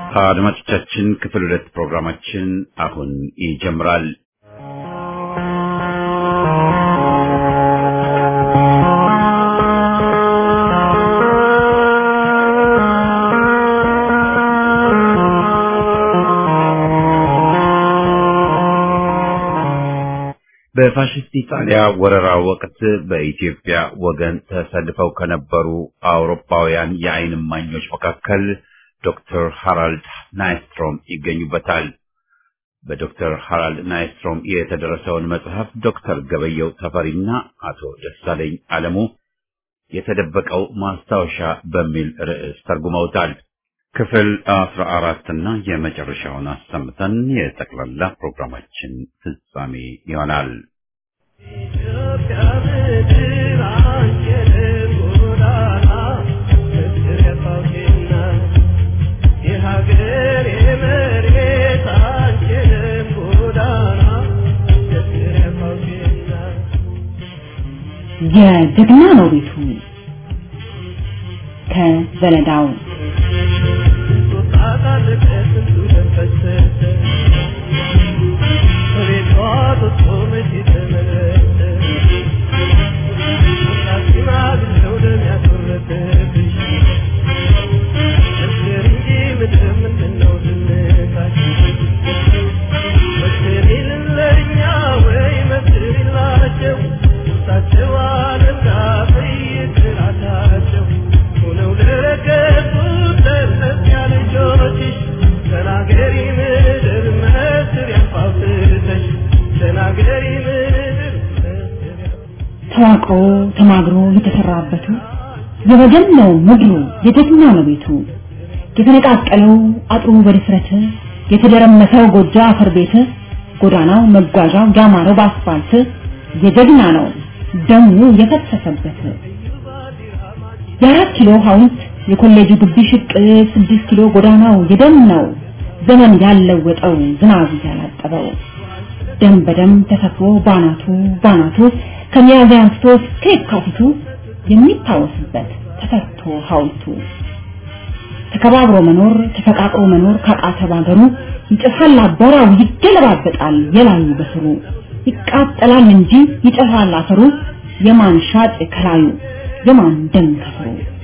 አድማጮቻችን ክፍል ሁለት ፕሮግራማችን አሁን ይጀምራል። በፋሽስት ኢጣሊያ ወረራ ወቅት በኢትዮጵያ ወገን ተሰልፈው ከነበሩ አውሮፓውያን የዓይን እማኞች መካከል ዶክተር ሃራልድ ናይስትሮም ይገኙበታል። በዶክተር ሃራልድ ናይስትሮም የተደረሰውን መጽሐፍ ዶክተር ገበየው ተፈሪና አቶ ደሳለኝ አለሙ የተደበቀው ማስታወሻ በሚል ርዕስ ተርጉመውታል። ክፍል አስራ አራትና የመጨረሻውን አሰምተን የጠቅላላ ፕሮግራማችን ፍጻሜ ይሆናል። ኢትዮጵያ ምድር አንቺንም ጎዳና ፍቅር የፋውቴና የሀገር የመሬት አንቺንም ጎዳና ፍቅር የፋውቴና የጀግና ነው ቤቱ ከዘለዳው ሆነው ለረገጡት ለእነዚያ ልጆችሽ ተናገሪ ምድር መስር ያፋውትተሽ ተናገሪ ምድር መስር ተዋቅሮ ተማግሮ የተሰራበቱ የወገን ነው ምድሩ የጀግና ነው ቤቱ የተነቃቀለው አጥሩ በድፍረት የተደረመሰው ጎጆ አፈር ቤት ጎዳናው መጓዣው ያማረው በአስፋልት የጀግና ነው ደሙ የፈሰሰበት የአራት ኪሎ ሐውልት የኮሌጁ ግቢ ሽቅ ስድስት ኪሎ ጎዳናው የደም ነው ዘመን ያለወጠው ዝናብ ያላጠበው ደም በደም ተሰፍሮ ባናቱ ባናቱ ከሚያዝያ አንስቶ እስከ የካቲቱ የሚታወስበት ተሰርቶ ሐውልቱ ተከባብሮ መኖር ተፈቃቅሮ መኖር ካቃተ ባገሩ ይጨፋል አቧራው ይገለባበጣል የላዩ በስሩ ይቃጠላል እንጂ ይጨፋል አፈሩ የማን ሻጭ ከላዩ የማን ደም ከስሩ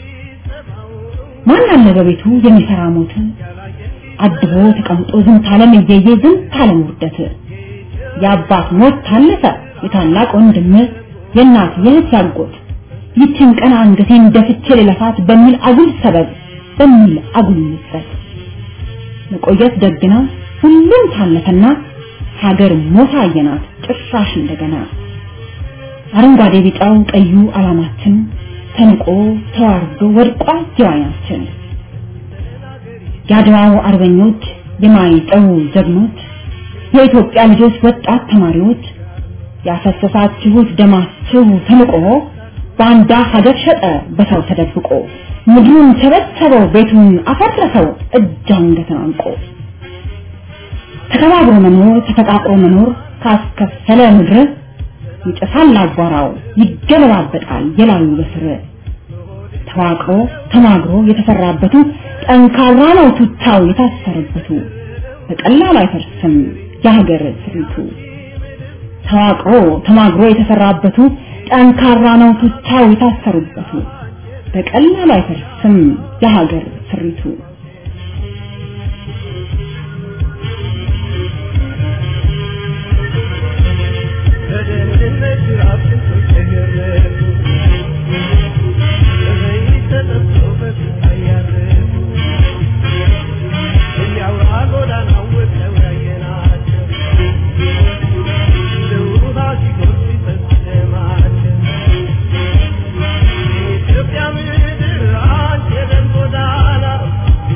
ማን አለ በቤቱ የሚሰራ ሞት አድቦ ተቀምጦ ዝንት ዓለም እየየ ዝንት ዓለም ውርደት የአባት ሞት ታለፈ የታላቅ ወንድም የእናት የእህት ያጎት ይችን ቀን አንገቴን ደፍቼ ልለፋት በሚል አጉል ሰበብ በሚል አጉል ምጸት መቆየት ደግ ነው ሁሉም ታለፈና ሀገር ሞት አየናት ጭራሽ እንደገና አረንጓዴ ቢጫው ቀዩ ዓላማችን ተንቆ ተዋርዶ ወድቋ ጀዋያችን የአድዋው አርበኞች የማይጠው ጀግኖች የኢትዮጵያ ልጆች ወጣት ተማሪዎች ያፈሰሳችሁት ደማችሁ ተንቆ ባንዳ ሀገር ሸጠ በሰው ተደብቆ ምድሩን ቸበቸበው ቤቱን አፈረሰው እጅ አንገትን አንቆ ተከባብሮ መኖር ተፈቃቅሮ መኖር ካስከፈለ ምድር ይጨሳል አቧራው ይገለባበጣል የላዩ በስር ተዋቅሮ ተማግሮ የተሰራበቱ ጠንካራ ነው ቱታው የታሰረበቱ በቀላሉ አይፈርስም የሀገር ስሪቱ ተዋቅሮ ተማግሮ የተሰራበቱ ጠንካራ ነው ቱታው የታሰሩበቱ በቀላሉ አይፈርስም የሀገር ስሪቱ በደህንነት ራስን ተገረፉ በዘይት ተጠብሰው በስቃይ ያረፉ እያውራ ጎዳናው ወጥተው ያየናቸው እንደ ውሃ ሲጎርፍ ሲፈስ ደማቸው የኢትዮጵያ ምድር አንቺ የደም ጎዳና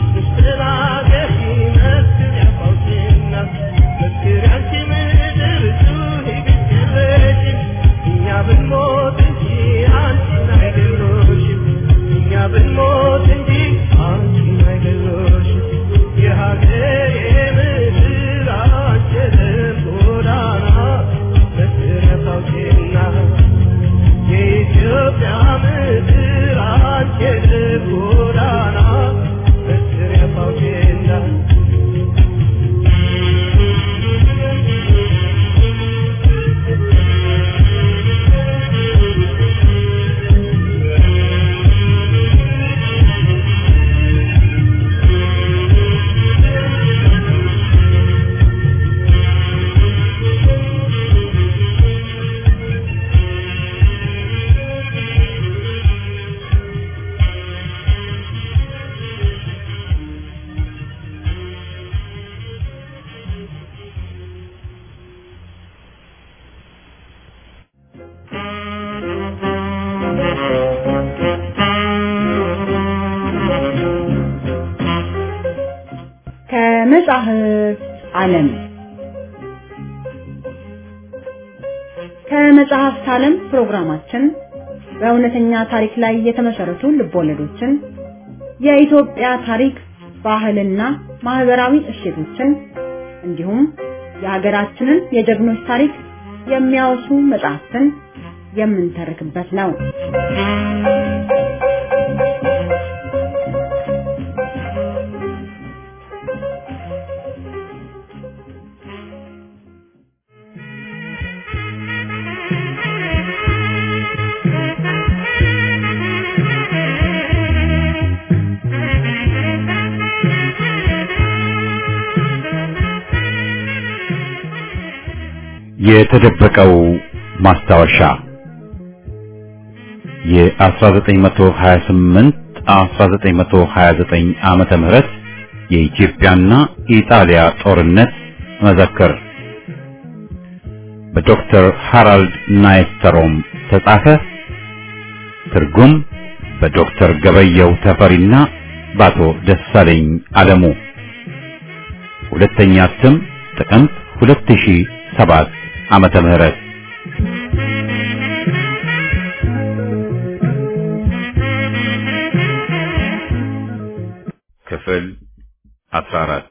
ከመጻሕፍት ዓለም ከመጽሐፍት ዓለም ፕሮግራማችን በእውነተኛ ታሪክ ላይ የተመሰረቱ ልቦለዶችን፣ የኢትዮጵያ ታሪክ፣ ባህልና ማህበራዊ እሴቶችን እንዲሁም የሀገራችንን የጀግኖች ታሪክ የሚያወሱ መጽሐፍትን የምንተርክበት ነው። የተደበቀው ማስታወሻ የ1928 1929 ዓመተ ምህረት የኢትዮጵያና ኢጣሊያ ጦርነት መዘክር በዶክተር ሃራልድ ናይስተሮም ተጻፈ። ትርጉም በዶክተር ገበየው ተፈሪና በአቶ ደሳለኝ አለሙ። ሁለተኛ እትም ጥቅምት 2007 ዓመተ ምህረት ክፍል 14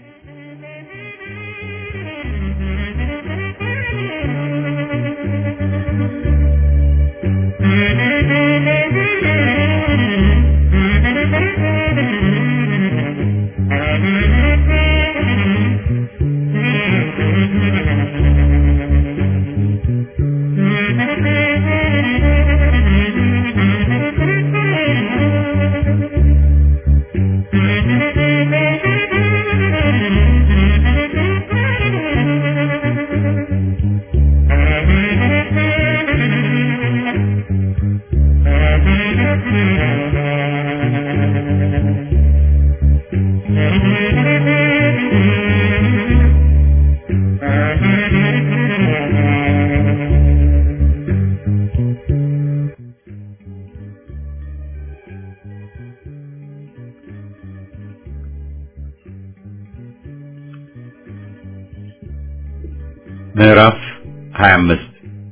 ምዕራፍ 25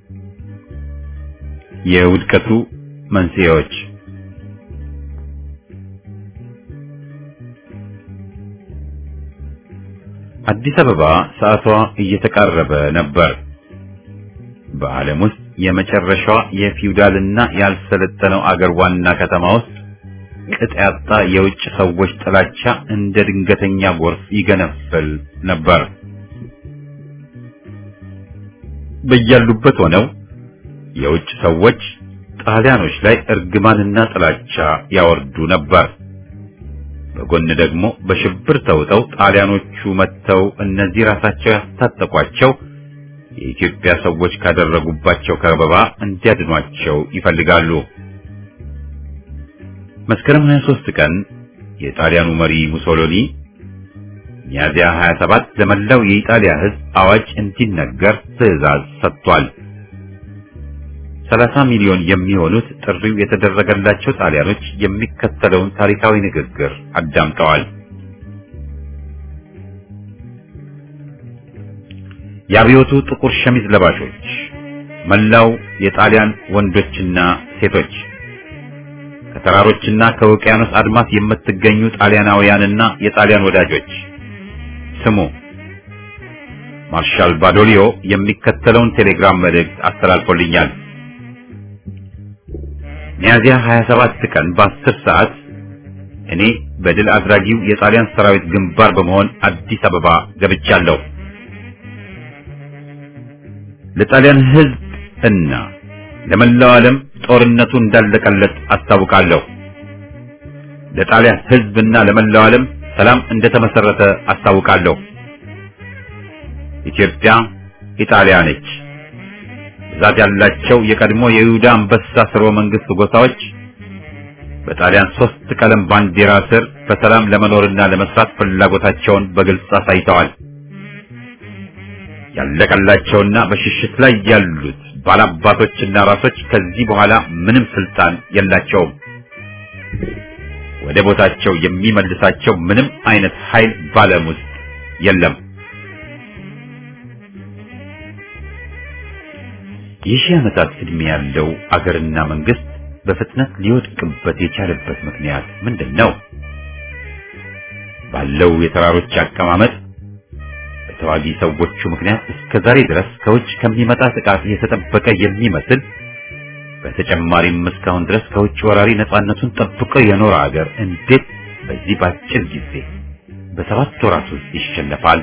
የውድቀቱ መንስኤዎች አዲስ አበባ ሰዓቷ እየተቃረበ ነበር። በዓለም ውስጥ የመጨረሻዋ የፊውዳልና ያልሰለጠነው አገር ዋና ከተማ ውስጥ ቅጥ ያጣ የውጭ ሰዎች ጥላቻ እንደ ድንገተኛ ጎርፍ ይገነፍል ነበር። በያሉበት ሆነው የውጭ ሰዎች ጣሊያኖች ላይ እርግማንና ጥላቻ ያወርዱ ነበር። በጎን ደግሞ በሽብር ተውጠው ጣሊያኖቹ መጥተው እነዚህ ራሳቸው ያስታጠቋቸው የኢትዮጵያ ሰዎች ካደረጉባቸው ከበባ እንዲያድኗቸው ይፈልጋሉ። መስከረም 23 ቀን የጣሊያኑ መሪ ሙሶሎኒ ሚያዚያ 27 ለመላው የኢጣሊያ ሕዝብ አዋጅ እንዲነገር ትዕዛዝ ሰጥቷል። 30 ሚሊዮን የሚሆኑት ጥሪው የተደረገላቸው ጣሊያኖች የሚከተለውን ታሪካዊ ንግግር አዳምጠዋል። የአብዮቱ ጥቁር ሸሚዝ ለባሾች፣ መላው የጣሊያን ወንዶችና ሴቶች፣ ከተራሮችና ከውቅያኖስ አድማስ የምትገኙ ጣሊያናውያንና የጣሊያን ወዳጆች ስሙ። ማርሻል ባዶሊዮ የሚከተለውን ቴሌግራም መልእክት አስተላልፎልኛል። ሚያዚያ 27 ቀን በ10 ሰዓት እኔ በድል አድራጊው የጣሊያን ሰራዊት ግንባር በመሆን አዲስ አበባ ገብቻለሁ። ለጣሊያን ሕዝብ እና ለመላው ዓለም ጦርነቱ እንዳለቀለት አስታውቃለሁ። ለጣሊያን ሕዝብና ለመላው ዓለም ሰላም እንደተመሰረተ አስታውቃለሁ። ኢትዮጵያ ኢጣሊያ ነች። ብዛት ያላቸው የቀድሞ የይሁዳ አንበሳ ስርወ መንግስት ጎሳዎች በጣሊያን ሶስት ቀለም ባንዲራ ስር በሰላም ለመኖርና ለመስራት ፍላጎታቸውን በግልጽ አሳይተዋል። ያለቀላቸውና በሽሽት ላይ ያሉት ባላባቶችና ራሶች ከዚህ በኋላ ምንም ስልጣን የላቸውም። ወደ ቦታቸው የሚመልሳቸው ምንም አይነት ኃይል ባለም ውስጥ የለም። የሺህ ዓመታት ዕድሜ ያለው አገርና መንግስት በፍጥነት ሊወድቅበት የቻለበት ምክንያት ምንድን ነው? ባለው የተራሮች አቀማመጥ በተዋጊ ሰዎቹ ምክንያት እስከ ዛሬ ድረስ ከውጭ ከሚመጣ ጥቃት የተጠበቀ የሚመስል በተጨማሪም እስካሁን ድረስ ከውጭ ወራሪ ነፃነቱን ጠብቆ የኖረ አገር እንዴት በዚህ ባጭር ጊዜ በሰባት ወራት ውስጥ ይሸነፋል?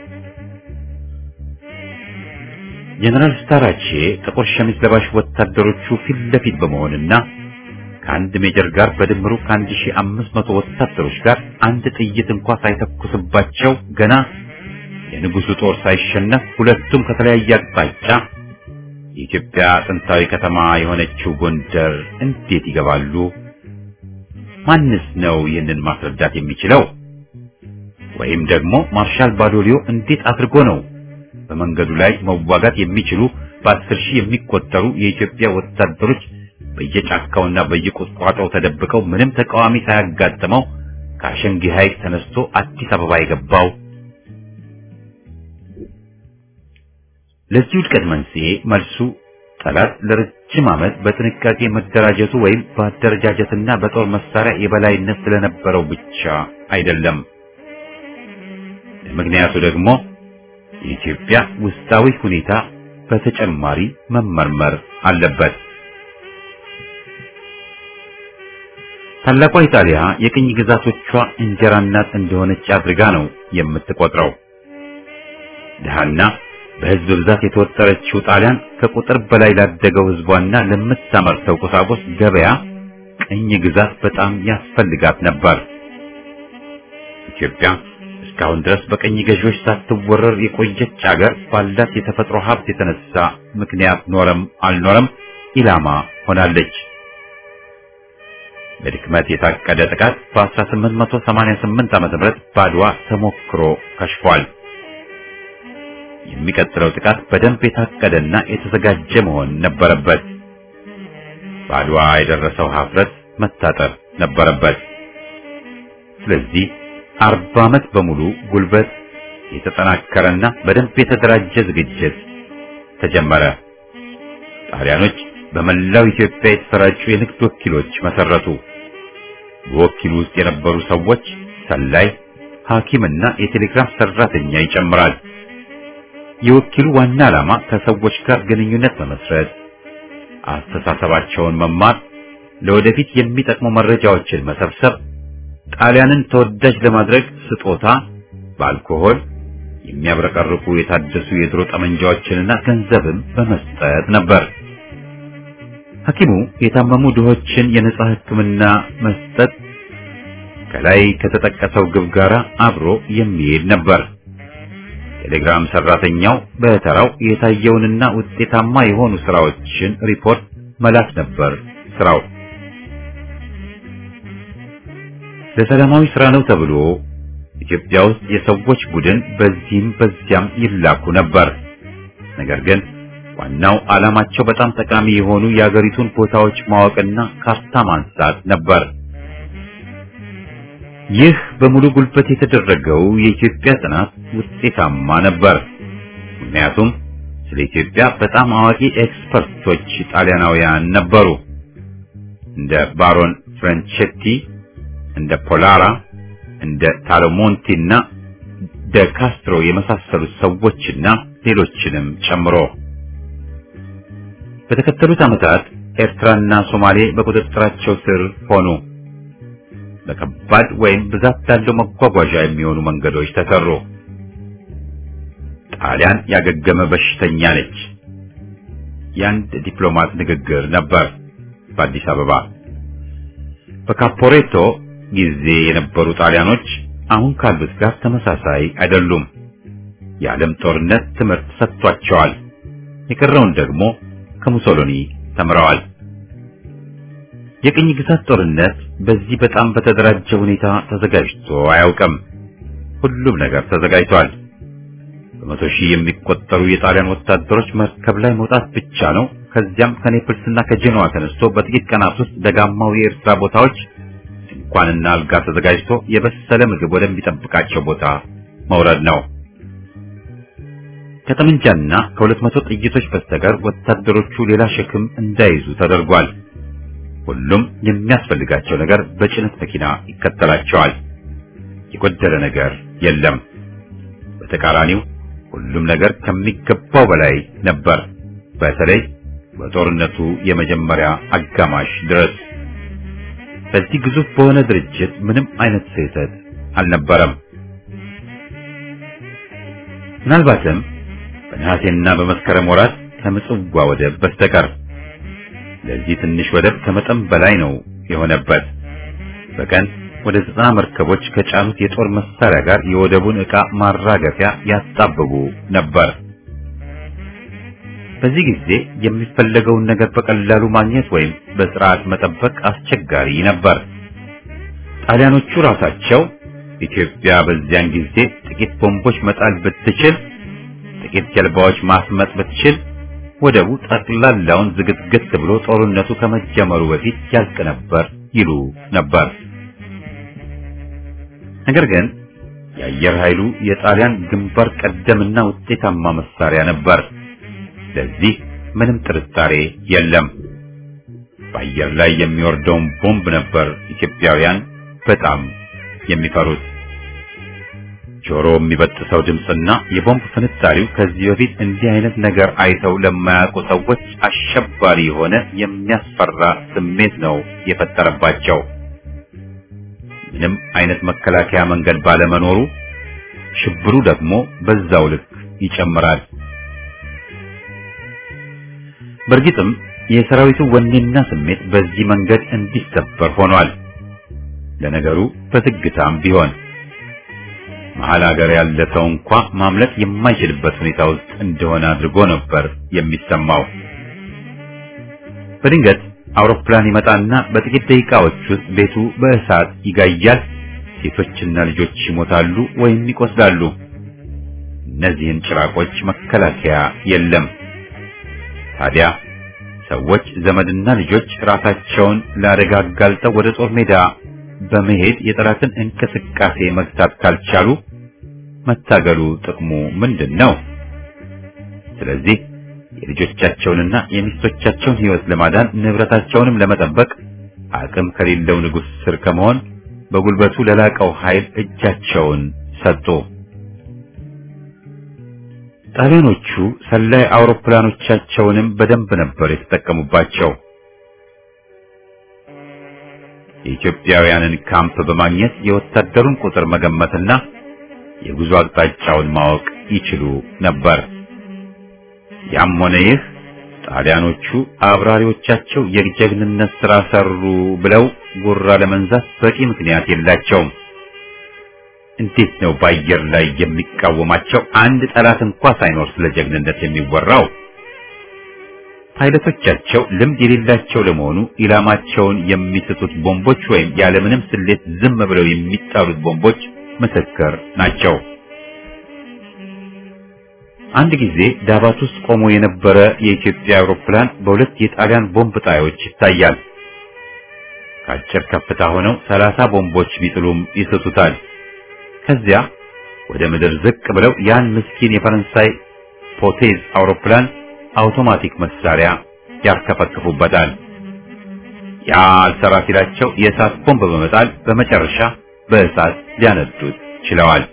ጀነራል ስታራቼ ጥቁር ሸሚዝ ለባሽ ወታደሮቹ ፊት ለፊት በመሆንና ከአንድ ሜጀር ጋር በድምሩ ከአንድ ሺህ አምስት መቶ ወታደሮች ጋር አንድ ጥይት እንኳ ሳይተኩስባቸው ገና የንጉሱ ጦር ሳይሸነፍ ሁለቱም ከተለያየ አቅጣጫ የኢትዮጵያ ጥንታዊ ከተማ የሆነችው ጎንደር እንዴት ይገባሉ? ማንስ ነው ይህንን ማስረዳት የሚችለው? ወይም ደግሞ ማርሻል ባዶሊዮ እንዴት አድርጎ ነው በመንገዱ ላይ መዋጋት የሚችሉ በአስር ሺህ የሚቆጠሩ የኢትዮጵያ ወታደሮች በየጫካውና በየቁጥቋጦው ተደብቀው ምንም ተቃዋሚ ሳያጋጥመው ከአሸንጊ ሐይቅ ተነስቶ አዲስ አበባ የገባው? ለዚህ ውድቀት መንስኤ መልሱ ጠላት ለረጅም ዓመት በጥንቃቄ መደራጀቱ ወይም በአደረጃጀትና በጦር መሳሪያ የበላይነት ስለነበረው ብቻ አይደለም። ምክንያቱ ደግሞ የኢትዮጵያ ውስጣዊ ሁኔታ በተጨማሪ መመርመር አለበት። ታላቋ ኢጣሊያ የቅኝ ግዛቶቿ እንጀራ እናት እንደሆነች አድርጋ ነው የምትቆጥረው። ድሃና በሕዝብ ብዛት የተወጠረችው ጣሊያን ከቁጥር በላይ ላደገው ሕዝቧና ለምታመርተው ቁሳቁስ ገበያ ቅኝ ግዛት በጣም ያስፈልጋት ነበር። ኢትዮጵያ እስካሁን ድረስ በቀኝ ገዢዎች ሳትወረር የቆየች አገር ባላት የተፈጥሮ ሀብት የተነሳ ምክንያት ኖረም አልኖረም ኢላማ ሆናለች። በድክመት የታቀደ ጥቃት በ1888 ዓ.ም ባድዋ ተሞክሮ ከሽፏል። የሚቀጥለው ጥቃት በደንብ የታቀደና የተዘጋጀ መሆን ነበረበት። ባድዋ የደረሰው ሀፍረት መታጠር ነበረበት። ስለዚህ አርባ ዓመት በሙሉ ጉልበት የተጠናከረና በደንብ የተደራጀ ዝግጅት ተጀመረ። ጣሊያኖች በመላው ኢትዮጵያ የተሰራጩ የንግድ ወኪሎች መሰረቱ። በወኪሉ ውስጥ የነበሩ ሰዎች ሰላይ፣ ሐኪምና የቴሌግራፍ ሰራተኛ ይጨምራል። የወኪሉ ዋና ዓላማ ከሰዎች ጋር ግንኙነት መመስረት፣ አስተሳሰባቸውን መማር፣ ለወደፊት የሚጠቅሙ መረጃዎችን መሰብሰብ፣ ጣሊያንን ተወዳጅ ለማድረግ ስጦታ በአልኮሆል የሚያብረቀርቁ የታደሱ የድሮ ጠመንጃዎችንና ገንዘብም በመስጠት ነበር። ሐኪሙ የታመሙ ድሆችን የነጻ ሕክምና መስጠት ከላይ ከተጠቀሰው ግብ ጋር አብሮ የሚሄድ ነበር። ቴሌግራም ሰራተኛው በተራው የታየውንና ውጤታማ የሆኑ ስራዎችን ሪፖርት መላክ ነበር ስራው። ለሰላማዊ ስራ ነው ተብሎ ኢትዮጵያ ውስጥ የሰዎች ቡድን በዚህም በዚያም ይላኩ ነበር። ነገር ግን ዋናው ዓላማቸው በጣም ጠቃሚ የሆኑ የአገሪቱን ቦታዎች ማወቅና ካርታ ማንሳት ነበር። ይህ በሙሉ ጉልበት የተደረገው የኢትዮጵያ ጥናት ውጤታማ ነበር። ምክንያቱም ስለ ኢትዮጵያ በጣም አዋቂ ኤክስፐርቶች ጣሊያናውያን ነበሩ። እንደ ባሮን ፍራንቼቲ፣ እንደ ፖላራ፣ እንደ ታሎሞንቲ እና ደ ካስትሮ የመሳሰሉት ሰዎችና ሌሎችንም ጨምሮ በተከተሉት ዓመታት ኤርትራና ሶማሌ በቁጥጥራቸው ስር ሆኑ። በከባድ ወይም ብዛት ያለው መጓጓዣ የሚሆኑ መንገዶች ተሰሩ። ጣሊያን ያገገመ በሽተኛ ነች። የአንድ ዲፕሎማት ንግግር ነበር በአዲስ አበባ። በካፖሬቶ ጊዜ የነበሩ ጣሊያኖች አሁን ካሉት ጋር ተመሳሳይ አይደሉም። የዓለም ጦርነት ትምህርት ሰጥቷቸዋል። የቀረውን ደግሞ ከሙሶሎኒ ተምረዋል። የቅኝ ግዛት ጦርነት በዚህ በጣም በተደራጀ ሁኔታ ተዘጋጅቶ አያውቅም። ሁሉም ነገር ተዘጋጅቷል። በመቶ ሺህ የሚቆጠሩ የጣሊያን ወታደሮች መርከብ ላይ መውጣት ብቻ ነው። ከዚያም ከኔፕልስና ከጄኖዋ ተነስቶ በጥቂት ቀናት ውስጥ ደጋማው የኤርትራ ቦታዎች ድንኳንና አልጋ ተዘጋጅቶ የበሰለ ምግብ ወደሚጠብቃቸው ቦታ መውረድ ነው። ከጠመንጃና ከሁለት መቶ ጥይቶች በስተቀር ወታደሮቹ ሌላ ሸክም እንዳይዙ ተደርጓል። ሁሉም የሚያስፈልጋቸው ነገር በጭነት መኪና ይከተላቸዋል። የጎደለ ነገር የለም። በተቃራኒው ሁሉም ነገር ከሚገባው በላይ ነበር። በተለይ በጦርነቱ የመጀመሪያ አጋማሽ ድረስ በዚህ ግዙፍ በሆነ ድርጅት ምንም አይነት ስህተት አልነበረም። ምናልባትም በነሐሴና በመስከረም ወራት ከምጽዋ ወደብ በስተቀር ለዚህ ትንሽ ወደብ ከመጠን በላይ ነው የሆነበት። በቀን ወደ ዘጠና መርከቦች ከጫኑት የጦር መሳሪያ ጋር የወደቡን ዕቃ ማራገፊያ ያጣብቡ ነበር። በዚህ ጊዜ የሚፈለገውን ነገር በቀላሉ ማግኘት ወይም በስርዓት መጠበቅ አስቸጋሪ ነበር። ጣሊያኖቹ ራሳቸው ኢትዮጵያ በዚያን ጊዜ ጥቂት ቦምቦች መጣል ብትችል፣ ጥቂት ጀልባዎች ማስመጥ ብትችል ወደቡ ጠቅላላውን ዝግትግት ብሎ ጦርነቱ ከመጀመሩ በፊት ያልቅ ነበር ይሉ ነበር። ነገር ግን የአየር ኃይሉ የጣሊያን ግንባር ቀደምና ውጤታማ መሳሪያ ነበር። ለዚህ ምንም ጥርጣሬ የለም። በአየር ላይ የሚወርደውን ቦምብ ነበር ኢትዮጵያውያን በጣም የሚፈሩት። ጆሮ የሚበጥሰው ድምፅና የቦምብ ፍንጣሪው ከዚህ በፊት እንዲህ አይነት ነገር አይተው ለማያውቁ ሰዎች አሸባሪ የሆነ የሚያስፈራ ስሜት ነው የፈጠረባቸው። ምንም አይነት መከላከያ መንገድ ባለመኖሩ ሽብሩ ደግሞ በዛው ልክ ይጨምራል። በእርግጥም የሰራዊቱ ወኔና ስሜት በዚህ መንገድ እንዲሰበር ሆኗል። ለነገሩ በዝግታም ቢሆን መሀል ሀገር ያለ ሰው እንኳ ማምለጥ የማይችልበት ሁኔታ ውስጥ እንደሆነ አድርጎ ነበር የሚሰማው። በድንገት አውሮፕላን ይመጣና በጥቂት ደቂቃዎች ውስጥ ቤቱ በእሳት ይጋያል። ሴቶችና ልጆች ይሞታሉ ወይም ይቆስላሉ። እነዚህን ጭራቆች መከላከያ የለም። ታዲያ ሰዎች ዘመድና ልጆች ራሳቸውን ለአደጋ አጋልጠው ወደ ጦር ሜዳ በመሄድ የጠላትን እንቅስቃሴ መግታት ካልቻሉ መታገሉ ጥቅሙ ምንድን ነው? ስለዚህ የልጆቻቸውንና የሚስቶቻቸውን ሕይወት ለማዳን ንብረታቸውንም ለመጠበቅ አቅም ከሌለው ንጉሥ ስር ከመሆን በጉልበቱ ለላቀው ኃይል እጃቸውን ሰጡ። ጣሊያኖቹ ሰላይ አውሮፕላኖቻቸውንም በደንብ ነበር የተጠቀሙባቸው። የኢትዮጵያውያንን ካምፕ በማግኘት የወታደሩን ቁጥር መገመትና የጉዞ አቅጣጫውን ማወቅ ይችሉ ነበር። ያም ሆነ ይህ ጣሊያኖቹ አብራሪዎቻቸው የጀግንነት ሥራ ሰሩ ብለው ጉራ ለመንዛት በቂ ምክንያት የላቸውም። እንዴት ነው በአየር ላይ የሚቃወማቸው አንድ ጠላት እንኳ ሳይኖር ስለ ጀግንነት የሚወራው? ፓይለቶቻቸው ልምድ የሌላቸው ለመሆኑ ኢላማቸውን የሚስቱት ቦምቦች ወይም ያለምንም ስሌት ዝም ብለው የሚጣሉት ቦምቦች ምስክር ናቸው። አንድ ጊዜ ዳባት ውስጥ ቆሞ የነበረ የኢትዮጵያ አውሮፕላን በሁለት የጣሊያን ቦምብ ጣዮች ይታያል። ከአጭር ከፍታ ሆነው ሰላሳ ቦምቦች ቢጥሉም ይስቱታል። ከዚያ ወደ ምድር ዝቅ ብለው ያን ምስኪን የፈረንሳይ ፖቴዝ አውሮፕላን አውቶማቲክ መሳሪያ ያርከፈክፉበታል። ያ አልሰራ ሲላቸው የእሳት ቦምብ በመጣል በመጨረሻ በእሳት ሊያነዱት ችለዋል።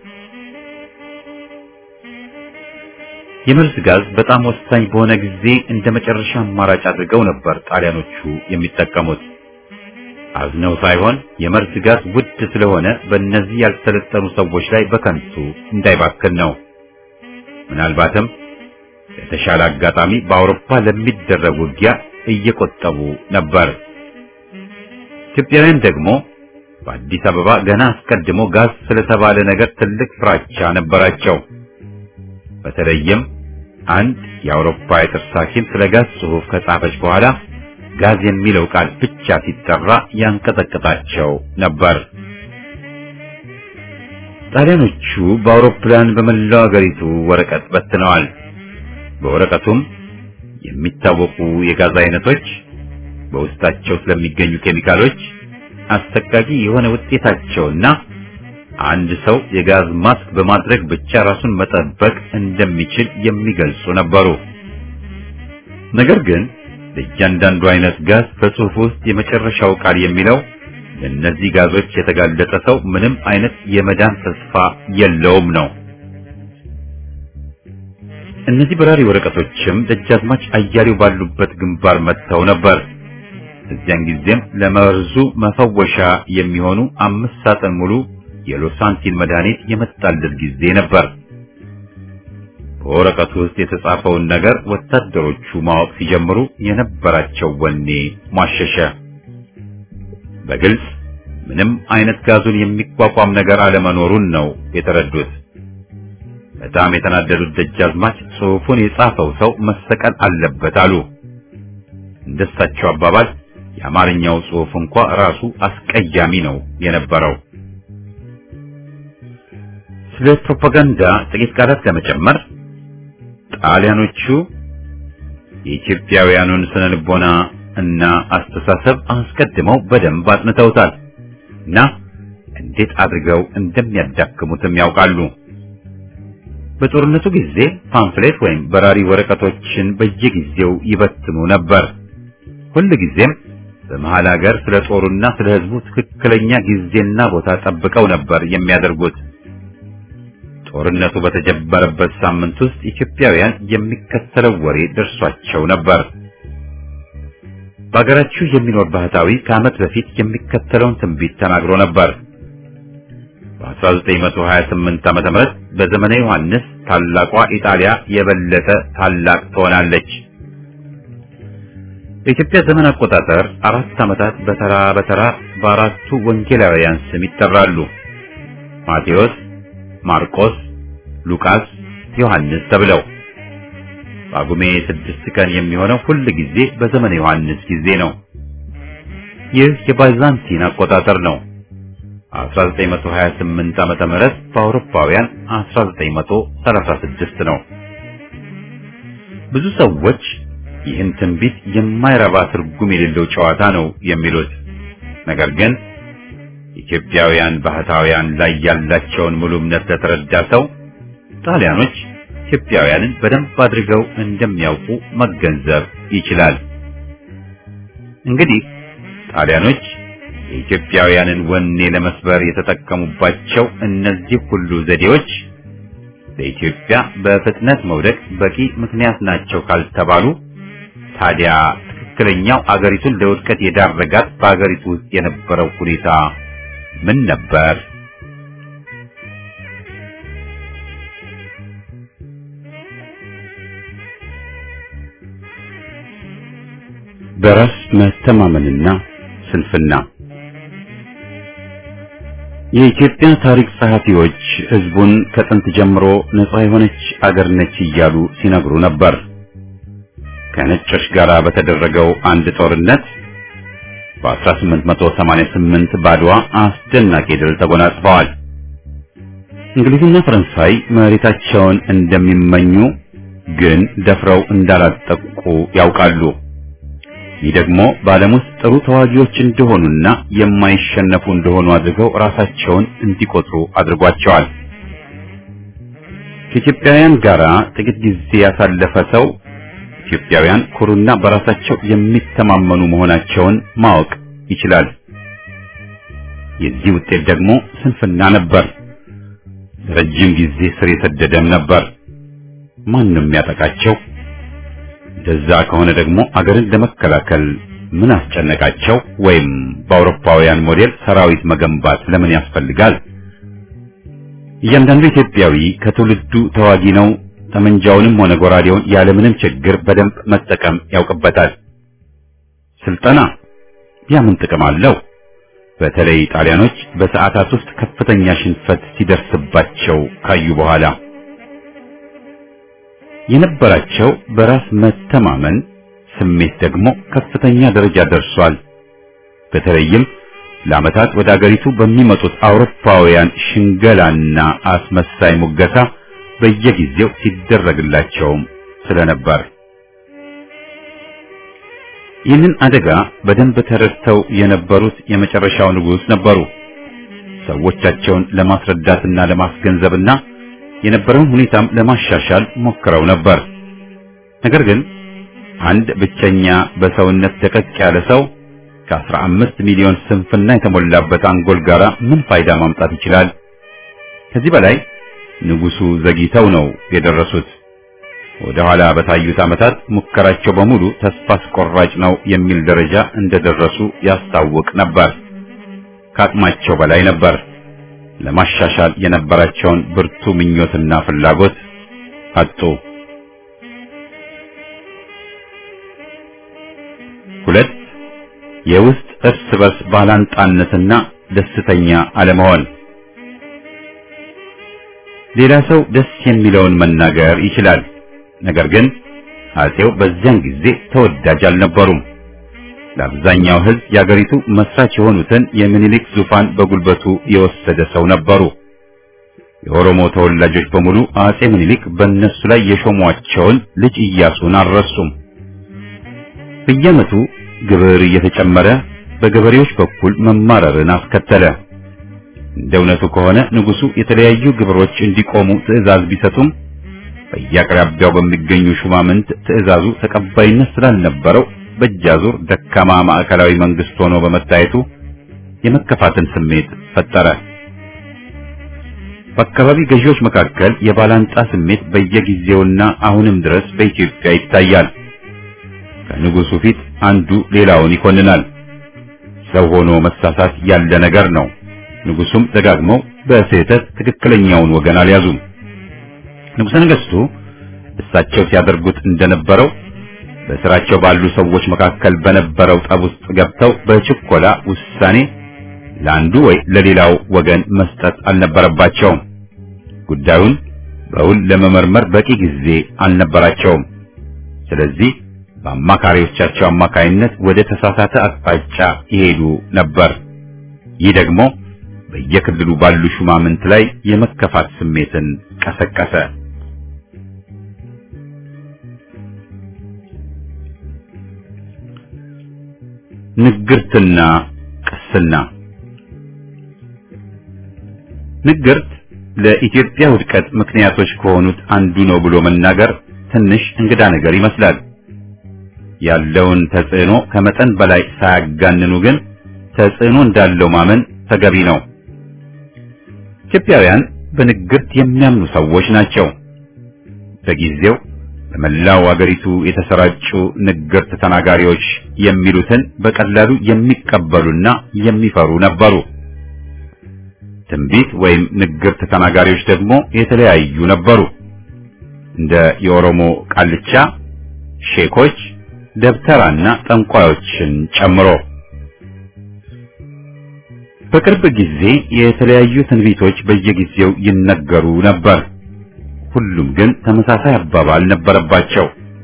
የመርዝ ጋዝ በጣም ወሳኝ በሆነ ጊዜ እንደ መጨረሻ አማራጭ አድርገው ነበር ጣሊያኖቹ የሚጠቀሙት። አዝነው ሳይሆን የመርዝ ጋዝ ውድ ስለሆነ በእነዚህ ያልሰለጠኑ ሰዎች ላይ በከንቱ እንዳይባክን ነው። ምናልባትም የተሻለ አጋጣሚ በአውሮፓ ለሚደረግ ውጊያ እየቆጠቡ ነበር። ኢትዮጵያውያን ደግሞ በአዲስ አበባ ገና አስቀድሞ ጋዝ ስለተባለ ነገር ትልቅ ፍራቻ ነበራቸው። በተለይም አንድ የአውሮፓ የጥርስ ሐኪም ስለ ጋዝ ጽሑፍ ከጻፈች በኋላ ጋዝ የሚለው ቃል ብቻ ሲጠራ ያንቀጠቅጣቸው ነበር። ጣሊያኖቹ በአውሮፕላን በመላው አገሪቱ ወረቀት በትነዋል። በወረቀቱም የሚታወቁ የጋዝ አይነቶች፣ በውስጣቸው ስለሚገኙ ኬሚካሎች፣ አሰቃቂ የሆነ ውጤታቸውና አንድ ሰው የጋዝ ማስክ በማድረግ ብቻ ራሱን መጠበቅ እንደሚችል የሚገልጹ ነበሩ። ነገር ግን ለእያንዳንዱ አይነት ጋዝ በጽሑፍ ውስጥ የመጨረሻው ቃል የሚለው ለእነዚህ ጋዞች የተጋለጠ ሰው ምንም አይነት የመዳን ተስፋ የለውም ነው። እነዚህ በራሪ ወረቀቶችም ደጃዝማች አያሌው ባሉበት ግንባር መጥተው ነበር። እዚያን ጊዜም ለመርዙ መፈወሻ የሚሆኑ አምስት ሳጥን ሙሉ የሎሳንቲን መድኃኒት የመጣለት ጊዜ ነበር። በወረቀቱ ውስጥ የተጻፈውን ነገር ወታደሮቹ ማወቅ ሲጀምሩ የነበራቸው ወኔ ሟሸሸ። በግልጽ ምንም አይነት ጋዙን የሚቋቋም ነገር አለመኖሩን ነው የተረዱት። በጣም የተናደዱት ደጃዝማች ጽሑፉን የጻፈው ሰው መሰቀል አለበት አሉ። እንደሳቸው አባባል የአማርኛው ጽሑፍ እንኳ ራሱ አስቀያሚ ነው የነበረው። ስለ ፕሮፓጋንዳ ጥቂት ቃላት ለመጨመር ጣሊያኖቹ የኢትዮጵያውያኑን ስነ ልቦና እና አስተሳሰብ አስቀድመው በደንብ አጥንተውታል እና እንዴት አድርገው እንደሚያዳክሙትም ያውቃሉ። በጦርነቱ ጊዜ ፓምፍሌት ወይም በራሪ ወረቀቶችን በየጊዜው ይበትኑ ነበር። ሁል ጊዜም በመሃል ሀገር ስለ ጦሩና ስለ ሕዝቡ ትክክለኛ ጊዜና ቦታ ጠብቀው ነበር የሚያደርጉት። ጦርነቱ በተጀመረበት ሳምንት ውስጥ ኢትዮጵያውያን የሚከተለው ወሬ ደርሷቸው ነበር። በሀገራችሁ የሚኖር ባህታዊ ከዓመት በፊት የሚከተለውን ትንቢት ተናግሮ ነበር። በ1928 ዓመተ ምህረት በዘመነ ዮሐንስ ታላቋ ኢጣሊያ የበለጠ ታላቅ ትሆናለች። በኢትዮጵያ ዘመን አቆጣጠር አራት ዓመታት በተራ በተራ በአራቱ ወንጌላውያን ስም ይጠራሉ። ማቴዎስ፣ ማርቆስ፣ ሉቃስ፣ ዮሐንስ ተብለው ጳጉሜ ስድስት ቀን የሚሆነው ሁል ጊዜ በዘመነ ዮሐንስ ጊዜ ነው። ይህ የባይዛንቲን አቆጣጠር ነው። 1928 ዓመተ ምህረት በአውሮፓውያን 1936 ነው። ብዙ ሰዎች ይህን ትንቢት የማይረባ ትርጉም የሌለው ጨዋታ ነው የሚሉት። ነገር ግን ኢትዮጵያውያን ባህታውያን ላይ ያላቸውን ሙሉ እምነት ለተረዳ ሰው ጣሊያኖች ኢትዮጵያውያንን በደንብ አድርገው እንደሚያውቁ መገንዘብ ይችላል። እንግዲህ ጣሊያኖች የኢትዮጵያውያንን ወኔ ለመስበር የተጠቀሙባቸው እነዚህ ሁሉ ዘዴዎች ለኢትዮጵያ በፍጥነት መውደቅ በቂ ምክንያት ናቸው ካልተባሉ ታዲያ ትክክለኛው አገሪቱን ለውድቀት የዳረጋት በአገሪቱ ውስጥ የነበረው ሁኔታ ምን ነበር? በራስ መተማመንና ስንፍና የኢትዮጵያ ታሪክ ጸሐፊዎች ሕዝቡን ከጥንት ጀምሮ ነጻ የሆነች አገር ነች እያሉ ሲነግሩ ነበር። ከነጮች ጋር በተደረገው አንድ ጦርነት በ1888 ባድዋ አስደናቂ ድል ተጎናጽፈዋል። እንግሊዝና ፈረንሳይ መሬታቸውን እንደሚመኙ ግን ደፍረው እንዳላጠቁ ያውቃሉ። ይህ ደግሞ በዓለም ውስጥ ጥሩ ተዋጊዎች እንደሆኑና የማይሸነፉ እንደሆኑ አድርገው ራሳቸውን እንዲቆጥሩ አድርጓቸዋል። ከኢትዮጵያውያን ጋር ጥቂት ጊዜ ያሳለፈ ሰው ኢትዮጵያውያን ኩሩና በራሳቸው የሚተማመኑ መሆናቸውን ማወቅ ይችላል። የዚህ ውጤት ደግሞ ስንፍና ነበር። ረጅም ጊዜ ስር የሰደደም ነበር። ማንም ያጠቃቸው እንደዛ ከሆነ ደግሞ አገርን ለመከላከል ምን አስጨነቃቸው? ወይም በአውሮፓውያን ሞዴል ሰራዊት መገንባት ለምን ያስፈልጋል? እያንዳንዱ ኢትዮጵያዊ ከትውልዱ ተዋጊ ነው። ጠመንጃውንም ሆነ ጎራዴውን ያለምንም ችግር በደንብ መጠቀም ያውቅበታል። ስልጠና ያ ምን ጥቅም አለው? በተለይ ጣሊያኖች በሰዓታት ውስጥ ከፍተኛ ሽንፈት ሲደርስባቸው ካዩ በኋላ የነበራቸው በራስ መተማመን ስሜት ደግሞ ከፍተኛ ደረጃ ደርሷል። በተለይም ለዓመታት ወደ አገሪቱ በሚመጡት አውሮፓውያን ሽንገላና አስመሳይ ሙገሳ በየጊዜው ሲደረግላቸውም ስለነበር ይህንን አደጋ በደንብ ተረድተው የነበሩት የመጨረሻው ንጉሥ ነበሩ። ሰዎቻቸውን ለማስረዳትና ለማስገንዘብና የነበረውን ሁኔታም ለማሻሻል ሞክረው ነበር። ነገር ግን አንድ ብቸኛ በሰውነት ደቀቅ ያለ ሰው ከአስራ አምስት ሚሊዮን ስንፍና የተሞላበት አንጎል ጋር ምን ፋይዳ ማምጣት ይችላል? ከዚህ በላይ ንጉሱ ዘግይተው ነው የደረሱት። ወደ ኋላ በታዩት ዓመታት ሙከራቸው በሙሉ ተስፋ አስቆራጭ ነው የሚል ደረጃ እንደደረሱ ያስታውቅ ነበር። ከአቅማቸው በላይ ነበር። ለማሻሻል የነበራቸውን ብርቱ ምኞትና ፍላጎት አጡ። ሁለት የውስጥ እርስ በርስ ባላንጣነትና ደስተኛ አለመሆን። ሌላ ሰው ደስ የሚለውን መናገር ይችላል። ነገር ግን አጼው በዚያን ጊዜ ተወዳጅ አልነበሩም። ለአብዛኛው ሕዝብ የአገሪቱ መስራች የሆኑትን የምኒልክ ዙፋን በጉልበቱ የወሰደ ሰው ነበሩ። የኦሮሞ ተወላጆች በሙሉ አጼ ምኒልክ በእነሱ ላይ የሾሟቸውን ልጅ ኢያሱን አልረሱም። በየዓመቱ ግብር እየተጨመረ በገበሬዎች በኩል መማረርን አስከተለ። እንደ እውነቱ ከሆነ ንጉሱ የተለያዩ ግብሮች እንዲቆሙ ትዕዛዝ ቢሰጡም በየአቅራቢያው በሚገኙ ሹማምንት ትዕዛዙ ተቀባይነት ስላልነበረው በእጃዙር ደካማ ማዕከላዊ መንግስት ሆኖ በመታየቱ የመከፋትን ስሜት ፈጠረ። በአካባቢ ገዢዎች መካከል የባላንጣ ስሜት በየጊዜውና አሁንም ድረስ በኢትዮጵያ ይታያል። ከንጉሱ ፊት አንዱ ሌላውን ይኮንናል። ሰው ሆኖ መሳሳት ያለ ነገር ነው። ንጉሱም ደጋግመው በስህተት ትክክለኛውን ወገን አልያዙም። ንጉሠ ነገሥቱ እሳቸው ሲያደርጉት እንደነበረው በስራቸው ባሉ ሰዎች መካከል በነበረው ጠብ ውስጥ ገብተው በችኮላ ውሳኔ ለአንዱ ወይ ለሌላው ወገን መስጠት አልነበረባቸውም። ጉዳዩን በውል ለመመርመር በቂ ጊዜ አልነበራቸውም። ስለዚህ በአማካሪዎቻቸው አማካይነት ወደ ተሳሳተ አቅጣጫ ይሄዱ ነበር። ይህ ደግሞ በየክልሉ ባሉ ሹማምንት ላይ የመከፋት ስሜትን ቀሰቀሰ። ንግርትና ቅስና። ንግርት ለኢትዮጵያ ውድቀት ምክንያቶች ከሆኑት አንዱ ነው ብሎ መናገር ትንሽ እንግዳ ነገር ይመስላል። ያለውን ተጽዕኖ ከመጠን በላይ ሳያጋንኑ ግን ተጽዕኖ እንዳለው ማመን ተገቢ ነው። ኢትዮጵያውያን በንግርት የሚያምኑ ሰዎች ናቸው። በጊዜው በመላው አገሪቱ የተሰራጩ ንግርት ተናጋሪዎች የሚሉትን በቀላሉ የሚቀበሉና የሚፈሩ ነበሩ። ትንቢት ወይም ንግርት ተናጋሪዎች ደግሞ የተለያዩ ነበሩ። እንደ የኦሮሞ ቃልቻ፣ ሼኮች፣ ደብተራና ጠንቋዮችን ጨምሮ በቅርብ ጊዜ የተለያዩ ትንቢቶች በየጊዜው ይነገሩ ነበር። ሁሉም ግን ተመሳሳይ አባባል ነበረባቸው።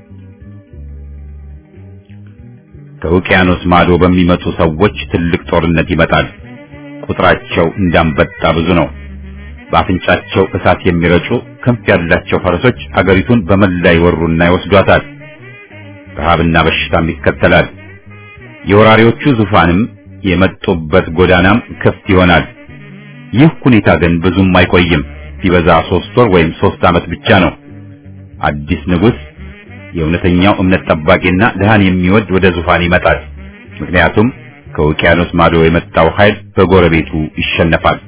ከውቅያኖስ ማዶ በሚመጡ ሰዎች ትልቅ ጦርነት ይመጣል። ቁጥራቸው እንዳንበጣ ብዙ ነው። በአፍንጫቸው እሳት የሚረጩ ክንፍ ያላቸው ፈረሶች አገሪቱን በመላ ይወሩና ይወስዷታል። ረሃብና በሽታም ይከተላል። የወራሪዎቹ ዙፋንም የመጡበት ጎዳናም ክፍት ይሆናል። ይህ ሁኔታ ግን ብዙም አይቆይም። ሲበዛ ሶስት ወር ወይም ሶስት ዓመት ብቻ ነው። አዲስ ንጉሥ የእውነተኛው እምነት ጠባቂና ድሃን የሚወድ ወደ ዙፋን ይመጣል። ምክንያቱም ከውቅያኖስ ማዶ የመጣው ኃይል በጎረቤቱ ይሸነፋል።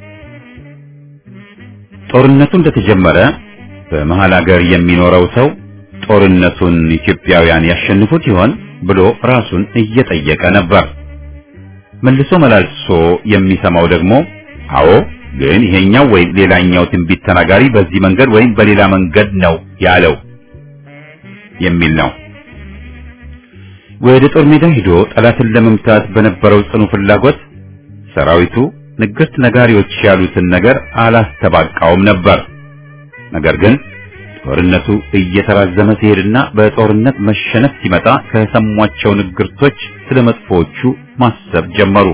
ጦርነቱ እንደተጀመረ በመሃል አገር የሚኖረው ሰው ጦርነቱን ኢትዮጵያውያን ያሸንፉት ይሆን ብሎ ራሱን እየጠየቀ ነበር። መልሶ መላልሶ የሚሰማው ደግሞ አዎ ግን ይሄኛው ወይም ሌላኛው ትንቢት ተናጋሪ በዚህ መንገድ ወይም በሌላ መንገድ ነው ያለው የሚል ነው። ወደ ጦር ሜዳ ሄዶ ጠላትን ለመምታት በነበረው ጽኑ ፍላጎት ሰራዊቱ ንግርት ነጋሪዎች ያሉትን ነገር አላስተባቃውም ነበር። ነገር ግን ጦርነቱ እየተራዘመ ሲሄድና በጦርነት መሸነፍ ሲመጣ ከሰሟቸው ንግርቶች ስለ መጥፎዎቹ ማሰብ ጀመሩ።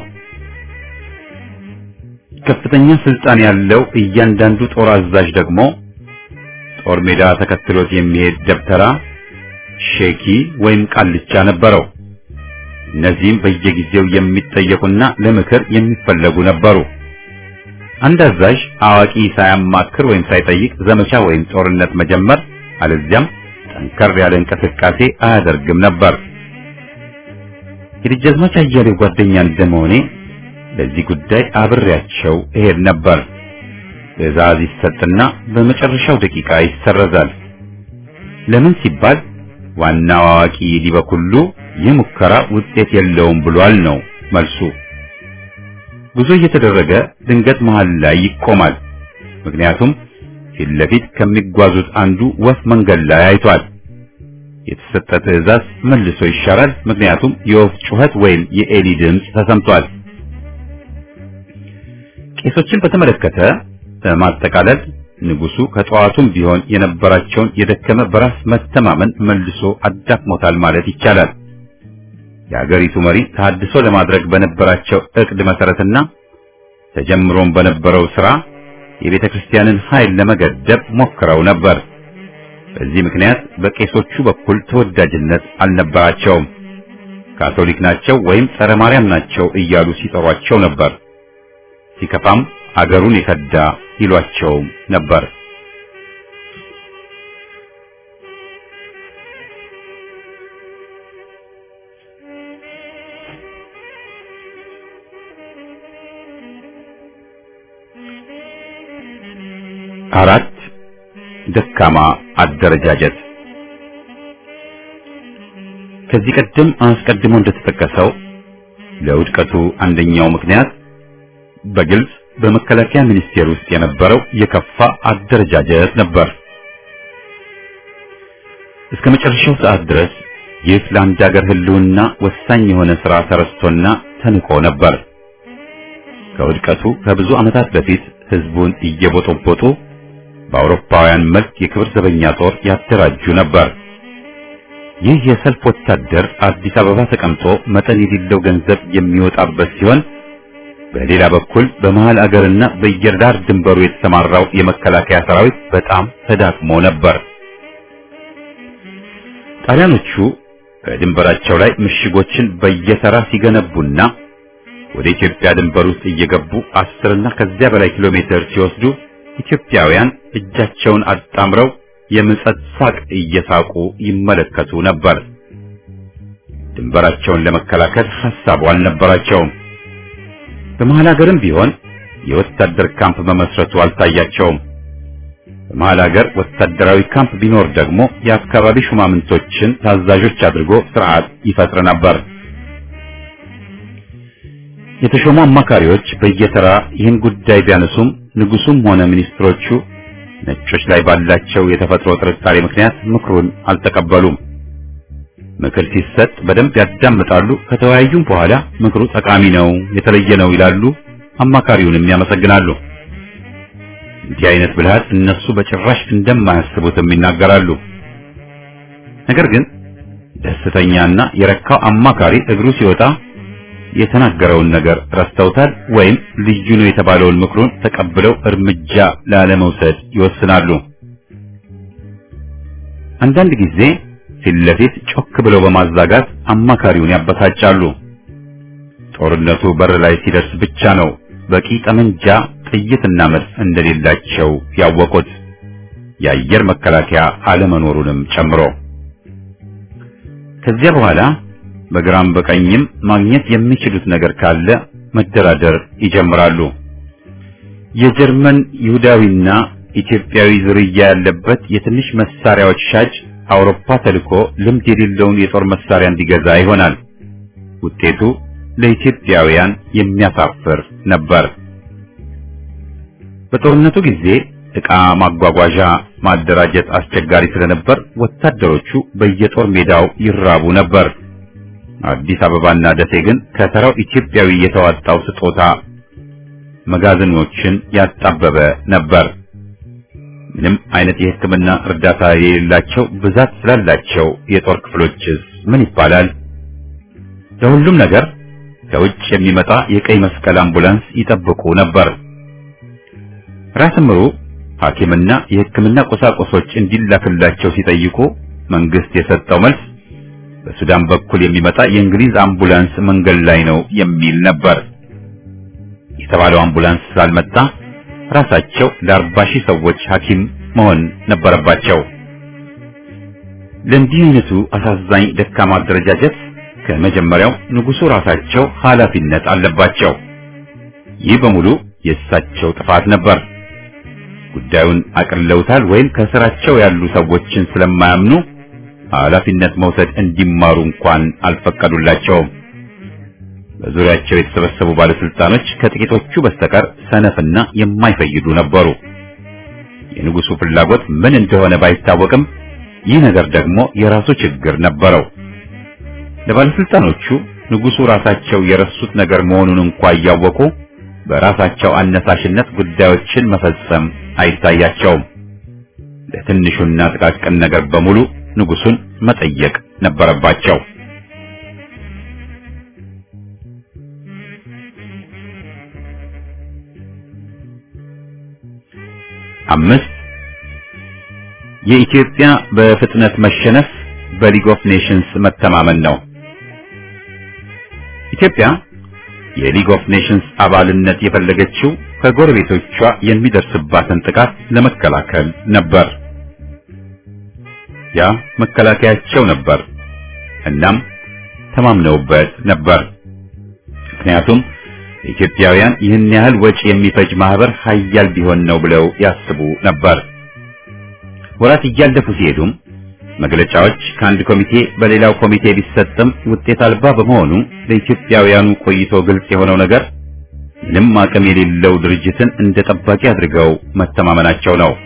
ከፍተኛ ስልጣን ያለው እያንዳንዱ ጦር አዛዥ ደግሞ ጦር ሜዳ ተከትሎት የሚሄድ ደብተራ፣ ሼኪ ወይም ቃልቻ ነበረው። እነዚህም በየጊዜው የሚጠየቁና ለምክር የሚፈለጉ ነበሩ። አንድ አዛዥ አዋቂ ሳያማክር ወይም ሳይጠይቅ ዘመቻ ወይም ጦርነት መጀመር አለዚያም ጠንከር ያለ እንቅስቃሴ አያደርግም ነበር። የደጃዝማች አያሌው ጓደኛ እንደመሆኔ ለዚህ ጉዳይ አብሬያቸው እሄድ ነበር። ትዕዛዝ ይሰጥና በመጨረሻው ደቂቃ ይሰረዛል። ለምን ሲባል ዋናው አዋቂ ሊበኩሉ ይህ ሙከራ ውጤት የለውም ብሏል ነው መልሱ። ጉዞ እየተደረገ ድንገት መሃል ላይ ይቆማል። ምክንያቱም ፊት ለፊት ከሚጓዙት አንዱ ወፍ መንገድ ላይ አይቷል። የተሰጠ ትዕዛዝ መልሶ ይሻራል። ምክንያቱም የወፍ ጩኸት ወይም የኤሊ ድምፅ ተሰምቷል። ቄሶችን በተመለከተ በማጠቃለል ንጉሱ ከጠዋቱም ቢሆን የነበራቸውን የደከመ በራስ መተማመን መልሶ አዳክሞታል ማለት ይቻላል። የሀገሪቱ መሪ ተሐድሶ ለማድረግ በነበራቸው እቅድ መሰረትና ተጀምሮም በነበረው ስራ የቤተ ክርስቲያንን ኃይል ለመገደብ ሞክረው ነበር። በዚህ ምክንያት በቄሶቹ በኩል ተወዳጅነት አልነበራቸውም። ካቶሊክ ናቸው ወይም ጸረ ማርያም ናቸው እያሉ ሲጠሯቸው ነበር። ሲከፋም አገሩን የከዳ ይሏቸውም ነበር። አራት ደካማ አደረጃጀት ከዚህ ቀደም አስቀድሞ እንደተጠቀሰው ለውድቀቱ አንደኛው ምክንያት በግልጽ በመከላከያ ሚኒስቴር ውስጥ የነበረው የከፋ አደረጃጀት ነበር። እስከ መጨረሻው ሰዓት ድረስ ይህ ለአንድ ሀገር ሕልውና ወሳኝ የሆነ ሥራ ተረስቶና ተንቆ ነበር። ከውድቀቱ ከብዙ ዓመታት በፊት ሕዝቡን እየቦጦቦጡ በአውሮፓውያን መልክ የክብር ዘበኛ ጦር ያደራጁ ነበር። ይህ የሰልፍ ወታደር አዲስ አበባ ተቀምጦ መጠን የሌለው ገንዘብ የሚወጣበት ሲሆን በሌላ በኩል በመሃል አገርና በየዳር ድንበሩ የተሰማራው የመከላከያ ሰራዊት በጣም ተዳክሞ ነበር። ጣሊያኖቹ በድንበራቸው ላይ ምሽጎችን በየተራ ሲገነቡና ወደ ኢትዮጵያ ድንበር ውስጥ እየገቡ አስርና ከዚያ በላይ ኪሎ ሜትር ሲወስዱ ኢትዮጵያውያን እጃቸውን አጣምረው የምጸት ሳቅ እየሳቁ ይመለከቱ ነበር። ድንበራቸውን ለመከላከል ሐሳቡ አልነበራቸውም። በመሃል ሀገርም ቢሆን የወታደር ካምፕ መመስረቱ አልታያቸውም። በመሃል ሀገር ወታደራዊ ካምፕ ቢኖር ደግሞ የአካባቢ ሹማምንቶችን ታዛዦች አድርጎ ስርዓት ይፈጥር ነበር። የተሾሙ አማካሪዎች በየተራ ይህን ጉዳይ ቢያነሱም ንጉሱም ሆነ ሚኒስትሮቹ ነጮች ላይ ባላቸው የተፈጥሮ ጥርጣሬ ምክንያት ምክሩን አልተቀበሉም። ምክር ሲሰጥ በደንብ ያዳምጣሉ። ከተወያዩም በኋላ ምክሩ ጠቃሚ ነው፣ የተለየ ነው ይላሉ። አማካሪውንም ያመሰግናሉ። እንዲህ አይነት ብልሃት እነሱ በጭራሽ እንደማያስቡትም ይናገራሉ። ነገር ግን ደስተኛና የረካው አማካሪ እግሩ ሲወጣ የተናገረውን ነገር ረስተውታል ወይም ልዩ ነው የተባለውን ምክሩን ተቀብለው እርምጃ ላለመውሰድ ይወስናሉ። አንዳንድ ጊዜ ፊት ለፊት ጮክ ብለው በማዛጋት አማካሪውን ያበሳጫሉ። ጦርነቱ በር ላይ ሲደርስ ብቻ ነው በቂ ጠመንጃ፣ ጥይትና መድፍ እንደሌላቸው ያወቁት የአየር መከላከያ አለመኖሩንም ጨምሮ ከዚያ በኋላ በግራም በቀኝም ማግኘት የሚችሉት ነገር ካለ መደራደር ይጀምራሉ። የጀርመን ይሁዳዊና ኢትዮጵያዊ ዝርያ ያለበት የትንሽ መሳሪያዎች ሻጭ አውሮፓ ተልኮ ልምድ የሌለውን የጦር መሳሪያ እንዲገዛ ይሆናል። ውጤቱ ለኢትዮጵያውያን የሚያሳፍር ነበር። በጦርነቱ ጊዜ ዕቃ ማጓጓዣ ማደራጀት አስቸጋሪ ስለነበር ወታደሮቹ በየጦር ሜዳው ይራቡ ነበር። አዲስ አበባና ደሴ ግን ከተራው ኢትዮጵያዊ የተዋጣው ስጦታ መጋዘኖችን ያጣበበ ነበር። ምንም አይነት የሕክምና እርዳታ የሌላቸው ብዛት ስላላቸው የጦር ክፍሎችስ ምን ይባላል? ለሁሉም ነገር ከውጭ የሚመጣ የቀይ መስቀል አምቡላንስ ይጠብቁ ነበር። ራስ ምሩ ሐኪምና የሕክምና ቁሳቁሶች እንዲላክላቸው ሲጠይቁ መንግስት የሰጠው መልስ በሱዳን በኩል የሚመጣ የእንግሊዝ አምቡላንስ መንገድ ላይ ነው የሚል ነበር። የተባለው አምቡላንስ ስላልመጣ ራሳቸው ለአርባ ሺህ ሰዎች ሐኪም መሆን ነበረባቸው። ለእንዲህ አይነቱ አሳዛኝ ደካማ አደረጃጀት ከመጀመሪያው ንጉሡ ራሳቸው ኃላፊነት አለባቸው። ይህ በሙሉ የእሳቸው ጥፋት ነበር። ጉዳዩን አቅልለውታል ወይም ከስራቸው ያሉ ሰዎችን ስለማያምኑ ኃላፊነት መውሰድ እንዲማሩ እንኳን አልፈቀዱላቸውም። በዙሪያቸው የተሰበሰቡ ባለስልጣኖች ከጥቂቶቹ በስተቀር ሰነፍና የማይፈይዱ ነበሩ። የንጉሡ ፍላጎት ምን እንደሆነ ባይታወቅም ይህ ነገር ደግሞ የራሱ ችግር ነበረው። ለባለስልጣኖቹ ንጉሡ ራሳቸው የረሱት ነገር መሆኑን እንኳ እያወቁ በራሳቸው አነሳሽነት ጉዳዮችን መፈጸም አይታያቸውም። ለትንሹና ጥቃቅን ነገር በሙሉ ንጉሡን መጠየቅ ነበረባቸው። አምስት የኢትዮጵያ በፍጥነት መሸነፍ በሊግ ኦፍ ኔሽንስ መተማመን ነው። ኢትዮጵያ የሊግ ኦፍ ኔሽንስ አባልነት የፈለገችው ከጎረቤቶቿ የሚደርስባትን ጥቃት ለመከላከል ነበር። ያ መከላከያቸው ነበር። እናም ተማምነውበት ነበር። ምክንያቱም ኢትዮጵያውያን ይህን ያህል ወጪ የሚፈጅ ማህበር ሀያል ቢሆን ነው ብለው ያስቡ ነበር። ወራት እያለፉ ሲሄዱም መግለጫዎች ከአንድ ኮሚቴ በሌላው ኮሚቴ ቢሰጥም ውጤት አልባ በመሆኑ ለኢትዮጵያውያኑ ቆይቶ ግልጽ የሆነው ነገር ምንም አቅም የሌለው ድርጅትን እንደ ጠባቂ አድርገው መተማመናቸው ነው።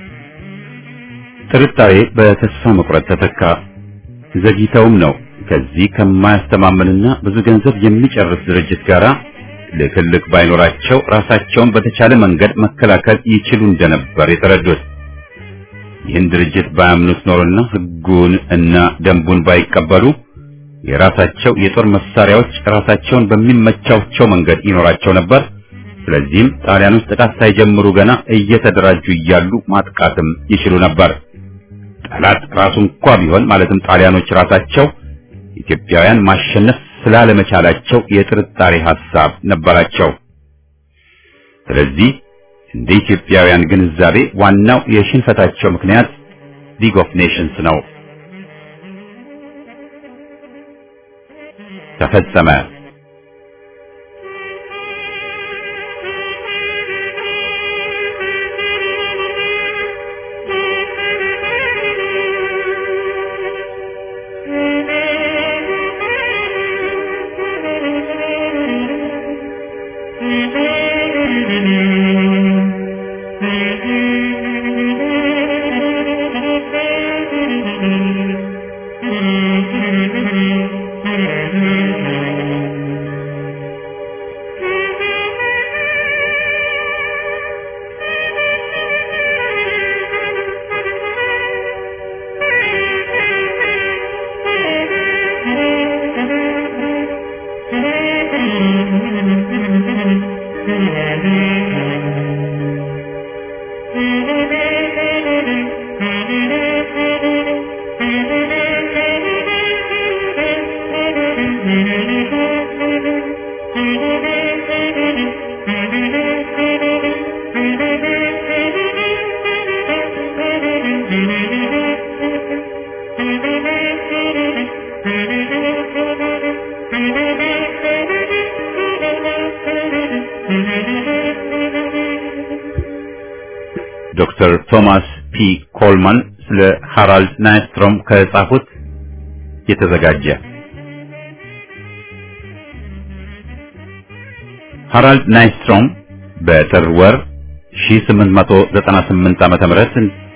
ጥርጣሬ በተስፋ መቁረጥ ተተካ። ዘግይተውም ነው ከዚህ ከማያስተማምንና ብዙ ገንዘብ የሚጨርስ ድርጅት ጋር ልክልክ ባይኖራቸው ራሳቸውን በተቻለ መንገድ መከላከል ይችሉ እንደነበር የተረዱት። ይህን ድርጅት ባያምኑት ኖሮና ሕጉን እና ደንቡን ባይቀበሉ የራሳቸው የጦር መሳሪያዎች ራሳቸውን በሚመቻቸው መንገድ ይኖራቸው ነበር። ስለዚህም ጣሊያኖች ጥቃት ሳይጀምሩ ገና እየተደራጁ እያሉ ማጥቃትም ይችሉ ነበር። ጠላት ራሱ እንኳ ቢሆን ማለትም ጣሊያኖች ራሳቸው ኢትዮጵያውያን ማሸነፍ ስላለመቻላቸው የጥርጣሬ ሐሳብ ነበራቸው። ስለዚህ እንደ ኢትዮጵያውያን ግንዛቤ ዋናው የሽንፈታቸው ምክንያት ሊግ ኦፍ ኔሽንስ ነው። ተፈጸመ። ዶክተር ቶማስ ፒ ኮልማን ስለ ሃራልድ ናይስትሮም ከጻፉት የተዘጋጀ ሃራልድ ናይስትሮም በጥር ወር 1898 ዓመተ ምህረት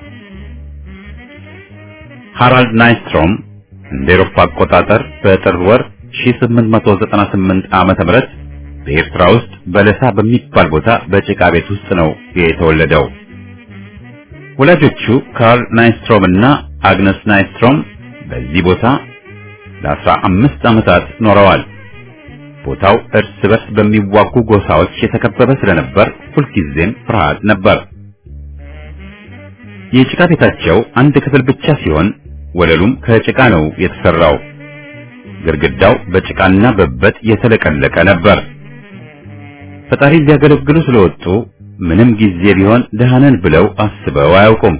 ሃራልድ ናይስትሮም እንደ ኤሮፓ አቆጣጠር በጥር ወር 1898 ዓመተ ምህረት በኤርትራ ውስጥ በለሳ በሚባል ቦታ በጭቃ ቤት ውስጥ ነው የተወለደው። ወላጆቹ ካርል ናይስትሮም እና አግነስ ናይስትሮም በዚህ ቦታ ለአስራ አምስት ዓመታት ኖረዋል። ቦታው እርስ በርስ በሚዋጉ ጎሳዎች የተከበበ ስለነበር ሁልጊዜም ፍርሃት ነበር። የጭቃ ቤታቸው አንድ ክፍል ብቻ ሲሆን ወለሉም ከጭቃ ነው የተሰራው። ግድግዳው በጭቃና በበት የተለቀለቀ ነበር። ፈጣሪ ሊያገለግሉ ስለወጡ ምንም ጊዜ ቢሆን ደሃነን ብለው አስበው አያውቁም።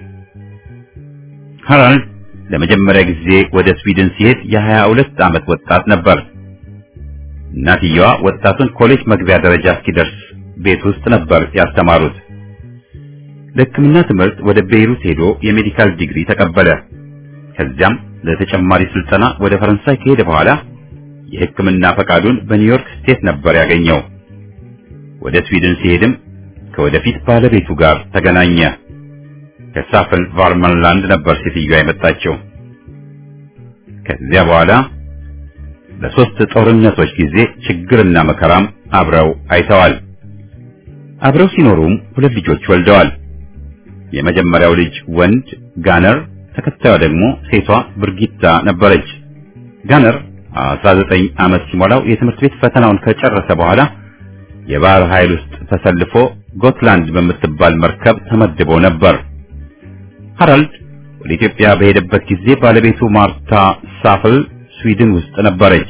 ሃራልድ ለመጀመሪያ ጊዜ ወደ ስዊድን ሲሄድ የሀያ ሁለት ዓመት ወጣት ነበር። እናትየዋ ወጣቱን ኮሌጅ መግቢያ ደረጃ እስኪደርስ ቤት ውስጥ ነበር ያስተማሩት። ለሕክምና ትምህርት ወደ ቤይሩት ሄዶ የሜዲካል ዲግሪ ተቀበለ። ከዚያም ለተጨማሪ ስልጠና ወደ ፈረንሳይ ከሄደ በኋላ የሕክምና ፈቃዱን በኒውዮርክ ስቴት ነበር ያገኘው። ወደ ስዊድን ሲሄድም ከወደፊት ባለቤቱ ጋር ተገናኘ። ከሳፍን ቫርመንላንድ ነበር ሴትዮዋ የመጣችው። ከዚያ በኋላ ለሶስት ጦርነቶች ጊዜ ችግርና መከራም አብረው አይተዋል። አብረው ሲኖሩም ሁለት ልጆች ወልደዋል። የመጀመሪያው ልጅ ወንድ ጋነር፣ ተከታዩ ደግሞ ሴቷ ብርጊታ ነበረች። ጋነር 19 ዓመት ሲሞላው የትምህርት ቤት ፈተናውን ከጨረሰ በኋላ የባህር ኃይል ውስጥ ተሰልፎ ጎትላንድ በምትባል መርከብ ተመድቦ ነበር። ሃራልድ ወደ ኢትዮጵያ በሄደበት ጊዜ ባለቤቱ ማርታ ሳፍል ስዊድን ውስጥ ነበረች።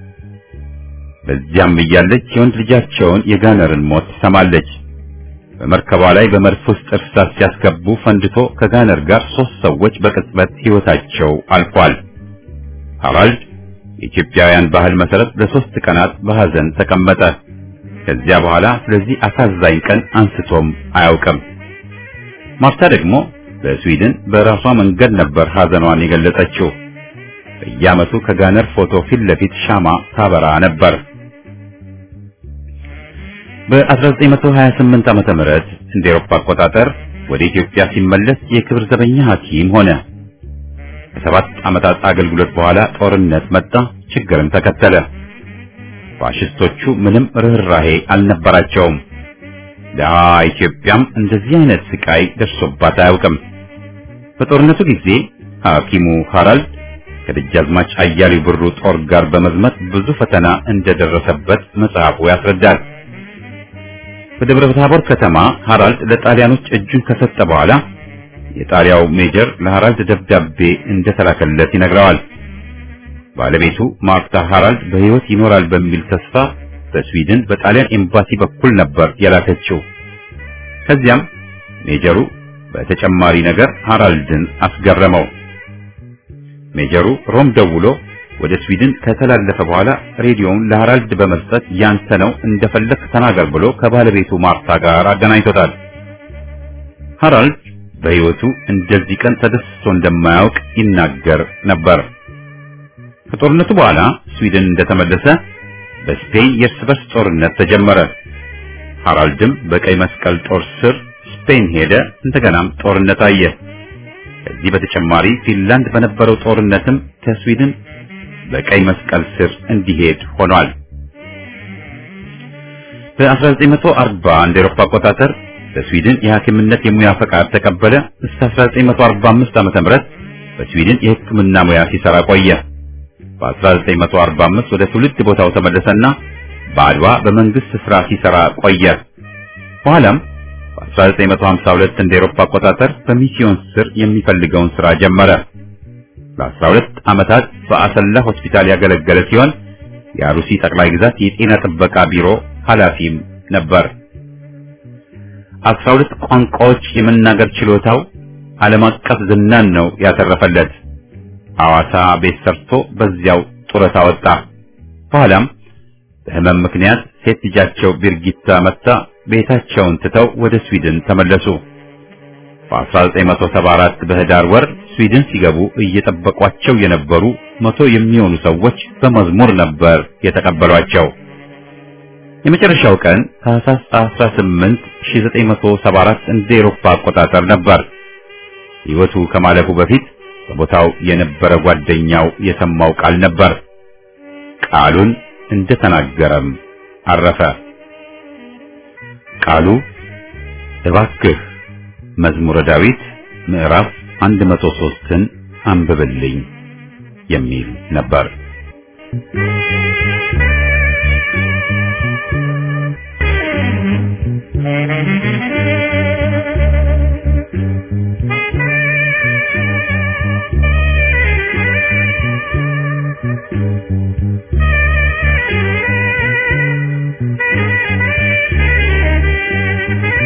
በዚያም እያለች የወንድ ልጃቸውን የጋነርን ሞት ትሰማለች። በመርከቧ ላይ በመድፍ ውስጥ እርሳስ ሲያስገቡ ፈንድቶ ከጋነር ጋር ሶስት ሰዎች በቅጽበት ሕይወታቸው አልፏል። ሃራልድ የኢትዮጵያውያን ባህል መሰረት ለሶስት ቀናት በሐዘን ተቀመጠ። ከዚያ በኋላ ስለዚህ አሳዛኝ ቀን አንስቶም አያውቅም። ማርታ ደግሞ በስዊድን በራሷ መንገድ ነበር ሐዘኗን የገለጸችው። በየዓመቱ ከጋነር ፎቶ ፊት ለፊት ሻማ ታበራ ነበር። በ1928 ዓመተ ምህረት እንደ ኤሮፓ አቆጣጠር ወደ ኢትዮጵያ ሲመለስ የክብር ዘበኛ ሐኪም ሆነ። ከሰባት ዓመታት አገልግሎት በኋላ ጦርነት መጣ፣ ችግርም ተከተለ። ፋሽስቶቹ ምንም ርኅራሄ አልነበራቸውም። ደሃ ኢትዮጵያም እንደዚህ አይነት ስቃይ ደርሶባት አያውቅም። በጦርነቱ ጊዜ ሐኪሙ ሃራልድ ከደጃዝማች አያሌው ብሩ ጦር ጋር በመዝመት ብዙ ፈተና እንደደረሰበት መጽሐፉ ያስረዳል። በደብረ ታቦር ከተማ ሃራልድ ለጣሊያኖች እጁን ከሰጠ በኋላ የጣሊያው ሜጀር ለሃራልድ ደብዳቤ እንደተላከለት ይነግረዋል። ባለቤቱ ማርታ ሃራልድ በሕይወት ይኖራል በሚል ተስፋ በስዊድን በጣሊያን ኤምባሲ በኩል ነበር የላከችው። ከዚያም ሜጀሩ በተጨማሪ ነገር ሃራልድን አስገረመው። ሜጀሩ ሮም ደውሎ ወደ ስዊድን ከተላለፈ በኋላ ሬዲዮውን ለሃራልድ በመስጠት ያንተ ነው እንደፈለክ ተናገር ብሎ ከባለቤቱ ማርታ ጋር አገናኝቶታል። ሃራልድ በሕይወቱ እንደዚህ ቀን ተደስቶ እንደማያውቅ ይናገር ነበር። ከጦርነቱ በኋላ ስዊድን እንደተመለሰ በስፔን የእርስ በርስ ጦርነት ተጀመረ። ሃራልድም በቀይ መስቀል ጦር ስር ስፔን ሄደ። እንደገናም ጦርነት አየ። ከዚህ በተጨማሪ ፊንላንድ በነበረው ጦርነትም ከስዊድን በቀይ መስቀል ስር እንዲሄድ ሆኗል። በ1940 እንደ ኤሮፓ አቆጣጠር በስዊድን የሐኪምነት የሙያ ፈቃድ ተቀበለ። እስከ 1945 ዓመተ ምህረት በስዊድን የሕክምና ሙያ ሲሰራ ቆየ። በ1945 ወደ ትውልድ ቦታው ተመለሰና በአድዋ በመንግስት ስራ ሲሰራ ቆየ። በኋላም በ1952 እንደ ኤሮፓ አቆጣጠር በሚስዮን ስር የሚፈልገውን ስራ ጀመረ። ለ12 ዓመታት በአሰላ ሆስፒታል ያገለገለ ሲሆን የአሩሲ ጠቅላይ ግዛት የጤና ጥበቃ ቢሮ ኃላፊም ነበር። 12 ቋንቋዎች የመናገር ችሎታው ዓለም አቀፍ ዝናን ነው ያተረፈለት። ሐዋሳ ቤት ሰርቶ በዚያው ጡረታ ወጣ። በኋላም በህመም ምክንያት ሴት ልጃቸው ቢርጊታ መታ ቤታቸውን ትተው ወደ ስዊድን ተመለሱ። በ1974 በህዳር ወር ስዊድን ሲገቡ እየጠበቋቸው የነበሩ መቶ የሚሆኑ ሰዎች በመዝሙር ነበር የተቀበሏቸው። የመጨረሻው ቀን ታህሳስ 18 1974 እንደ ኤሮፓ አቆጣጠር ነበር። ሕይወቱ ከማለፉ በፊት በቦታው የነበረ ጓደኛው የሰማው ቃል ነበር። ቃሉን እንደተናገረም አረፈ። ቃሉ እባክህ መዝሙረ ዳዊት ምዕራፍ 103ን አንብብልኝ የሚል ነበር። Thank you.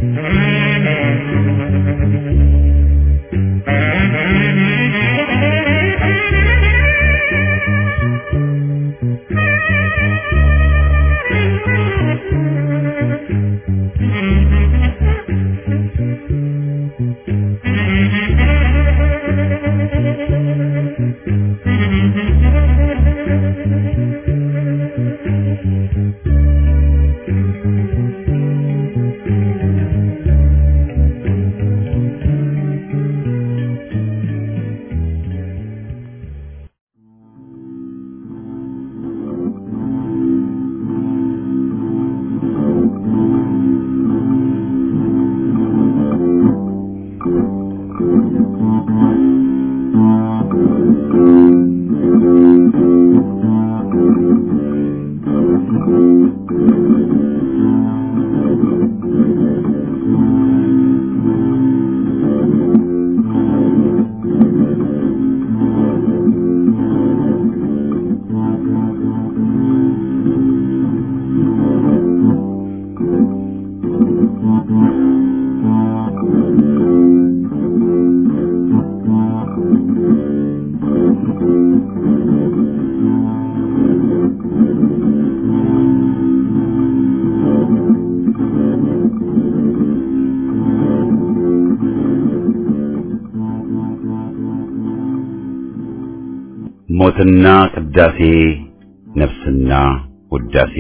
ሞትና ቅዳሴ ነፍስና ውዳሴ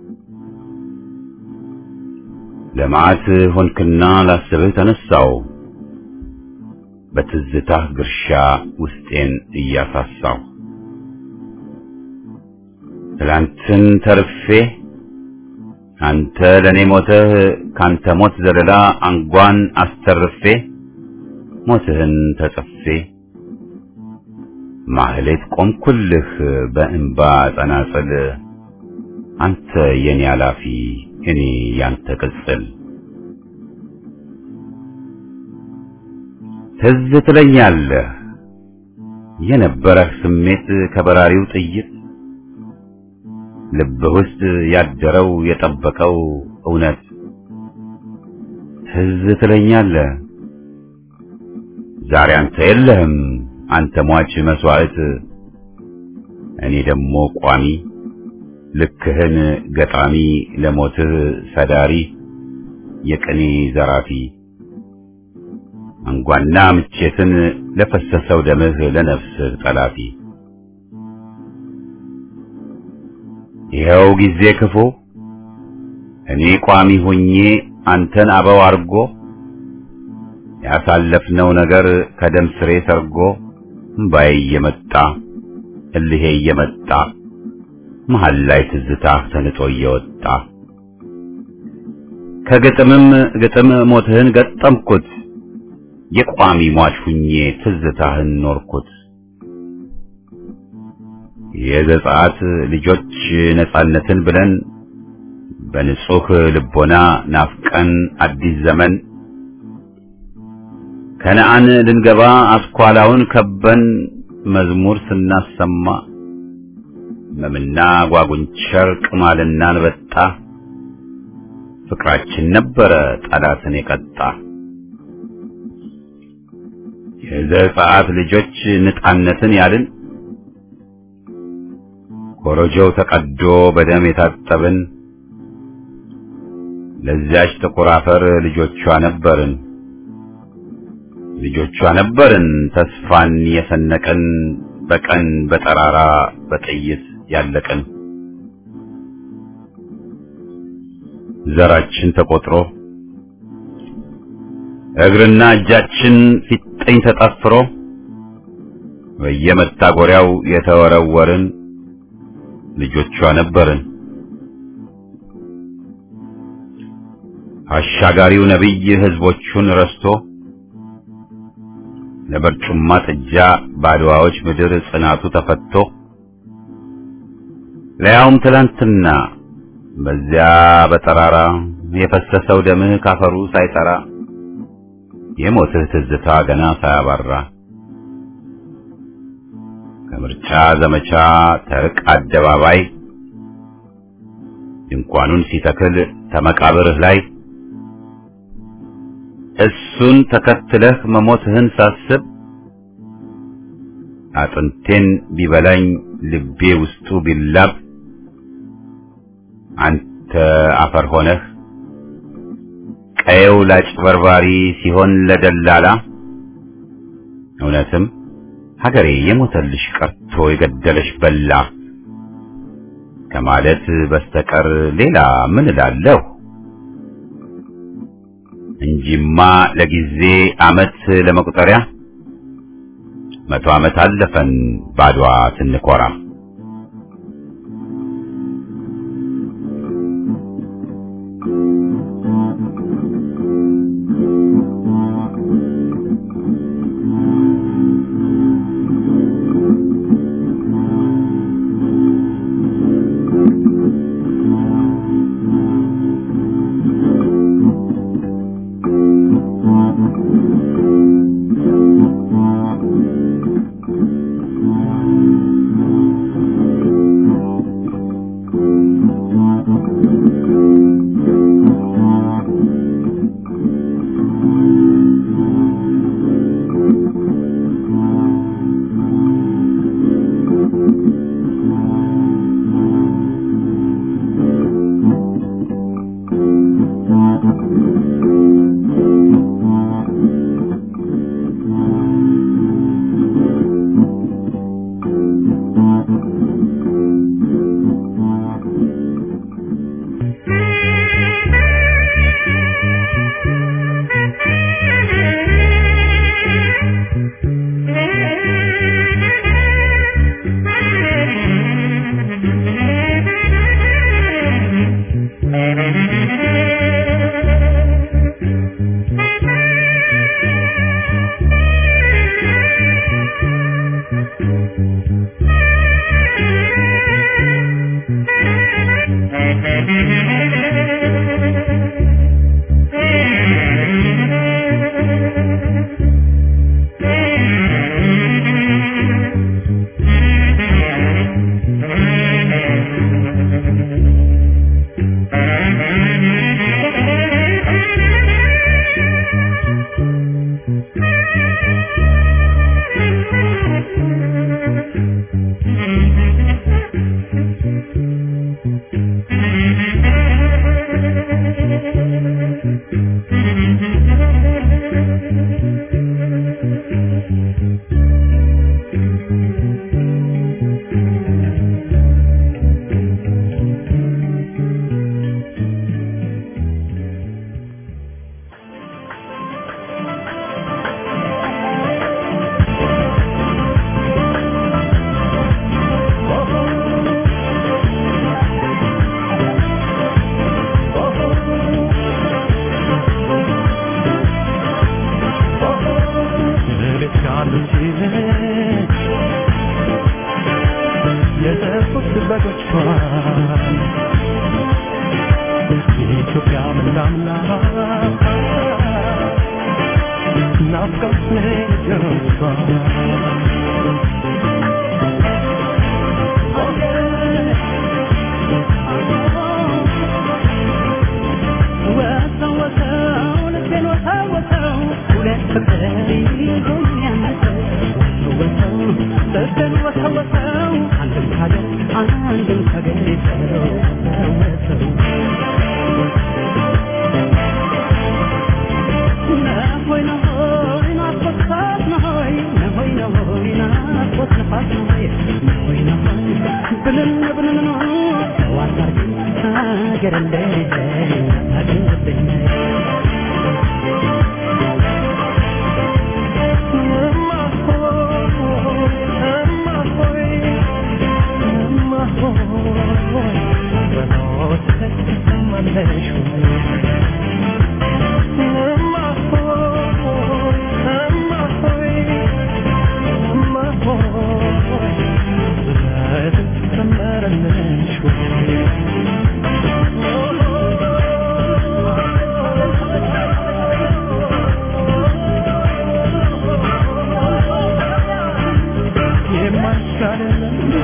ለመዓት ሆንክና ላስብህ ተነሳው በትዝታህ ግርሻ ውስጤን እያሳሳው ትላንትን ተርፌ አንተ ለኔ ሞተህ ካንተ ሞት ዘለላ አንጓን አስተርፌ ሞትህን ተጽፌ ማህሌት ቆምኩልህ በእንባ ጸናጽል አንተ የኔ አላፊ እኔ ያንተ ቅጽል ትዝ ትለኛለህ የነበረህ ስሜት ከበራሪው ጥይት ልብህ ውስጥ ያደረው የጠበቀው እውነት ትዝ ትለኛለህ ዛሬ አንተ የለህም አንተ ሟች መስዋዕት እኔ ደግሞ ቋሚ ልክህን ገጣሚ ለሞትህ ሰዳሪ የቅኔ ዘራፊ አንጓና ምቼትን ለፈሰሰው ደምህ ለነፍስህ ጠላፊ ይኸው ጊዜ ክፉ እኔ ቋሚ ሆኜ አንተን አበው አርጎ ያሳለፍነው ነገር ከደም ስሬ ሰርጎ እምባዬ እየመጣ እልሄ እየመጣ መሃል ላይ ትዝታህ ተንጦ እየወጣ ከግጥምም ግጥም ሞትህን ገጠምኩት የቋሚ ሟች ሁኜ ትዝታህን ኖርኩት የዘጸአት ልጆች ነጻነትን ብለን በንጹህ ልቦና ናፍቀን አዲስ ዘመን ከነአን ልንገባ አስኳላውን ከበን መዝሙር ስናሰማ መምና ጓጉንቸር ቅማልና አንበጣ ፍቅራችን ነበረ ጠላትን የቀጣ የዘጸአት ልጆች ነጻነትን ያልን ኮረጆው ተቀዶ በደም የታጠብን ለዚያች ጥቁር አፈር ልጆቿ ነበርን ልጆቿ ነበርን ተስፋን የሰነቅን በቀን በጠራራ በጥይት ያለቅን ዘራችን ተቆጥሮ እግርና እጃችን ፊጥኝ ተጠፍሮ በየመታጎሪያው የተወረወርን ልጆቿ ነበርን። አሻጋሪው ነቢይ ህዝቦቹን ረስቶ ለበርጩማ ጥጃ ባድዋዎች ምድር ጽናቱ ተፈቶ ለያውም ትላንትና በዚያ በጠራራ የፈሰሰው ደምህ ካፈሩ ሳይጠራ የሞትህ ትዝታ ገና ሳያባራ ከምርጫ ዘመቻ ተርቅ አደባባይ ድንኳኑን ሲተክል ተመቃብርህ ላይ እሱን ተከትለህ መሞትህን ሳስብ አጥንቴን ቢበላኝ ልቤ ውስጡ ቢላብ አንተ አፈር ሆነህ ቀየው ላጭበርባሪ ሲሆን ለደላላ እውነትም ሀገሬ የሞተልሽ ቀርቶ የገደለሽ በላ ከማለት በስተቀር ሌላ ምን እላለሁ? እንጂማ ለጊዜ አመት ለመቁጠሪያ መቶ ዓመት አለፈን ባድዋ ስንኮራ።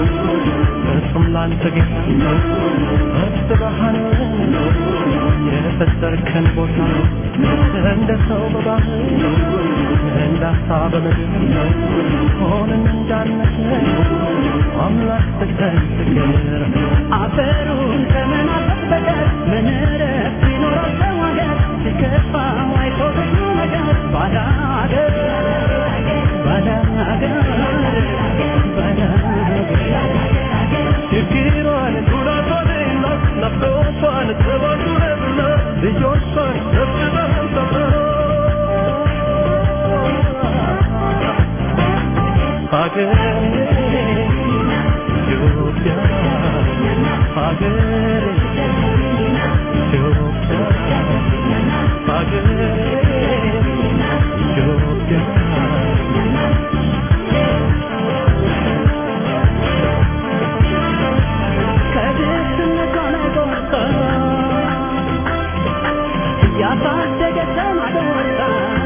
ላንተ ጌታ አስተባሃነ የፈጠርከን ቦታ እንደ ሰው በባህር እንደ አሳ በምድር ሆነን እንዳነሰን አምላክ ፍቅር ፍቅር አፈሩን ከመናፈቅ በቀር ምን እረፍት ቢኖረው ሰው ሀገር ሲከፋው አይቶ ብዙ ነገር ባዳ ሀገር ባዳ ሀገር ባዳ ሀገር ችግሯን ጉዳቷንና ናፍቆቷን ጥባቱንና ልጆቿን ሰብስበን ሰብስበን ሀገሬ ኢትዮጵያ ሀገሬ ኢትዮጵያ ሀገሬ ኢትዮጵያ ያሳደገችን አደወጣ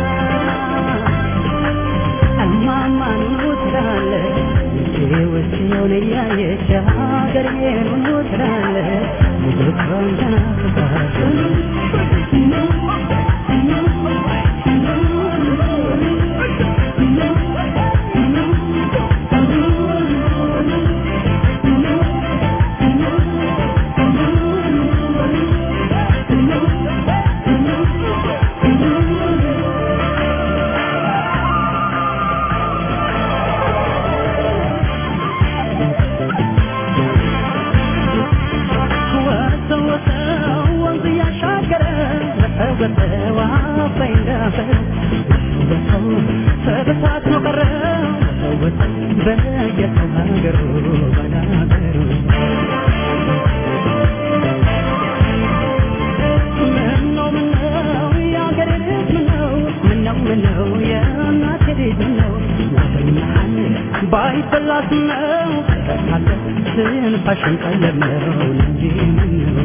እማማ ኑኑ ትላለች ውስጤውን እያየች ሀገሬን ኑኑ ትላለች ልጆቿን ተናፍቃለች ወሰው ወሰው ወንዝ እያሻገረ ወሰው አባይ እንዳፈር ወሰው ተበታትኖ ቀረ ወሰው ወሰው በየሀገሩ ባላገሩ ምነው ምነው የአገሬ ልጅ ምነው ምነው ምነው የእናቴ ልጅ ምነው ናፈኛል ባይበላት ነው ተካለ ትንፋሽን ቀለብ ነው እንጂ ምነው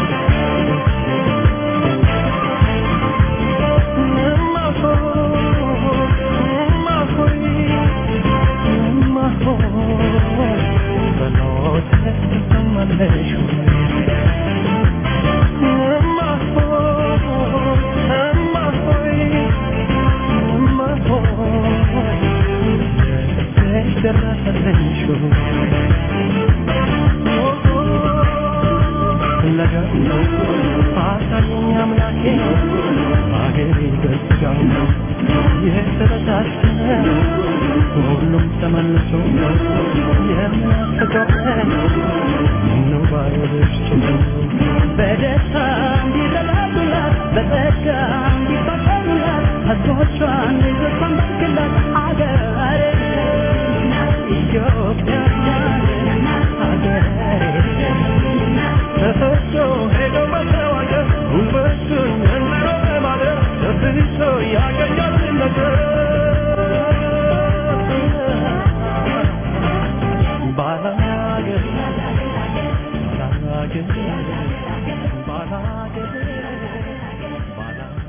አሳየኝ አምላኬ አገሬ በስጋው የተበታተነ ሁሉም ተመልሶ የሚያስተጓጉል ምነው ባይወደሽ በደስታ እንዲረዳዱላት በጸጋ እንዲፋቀሩላት ሕዝቦቿን ልጆቿን ባርክላት አገሬ ኢትዮጵያ አገሬ ተፈቶ ሄዶ መተዋገር ጉልበቱን እንሮ ለማደር ተፍሶ ያገኛል ነገር ባላገር ባላገር ባላገር ባላገር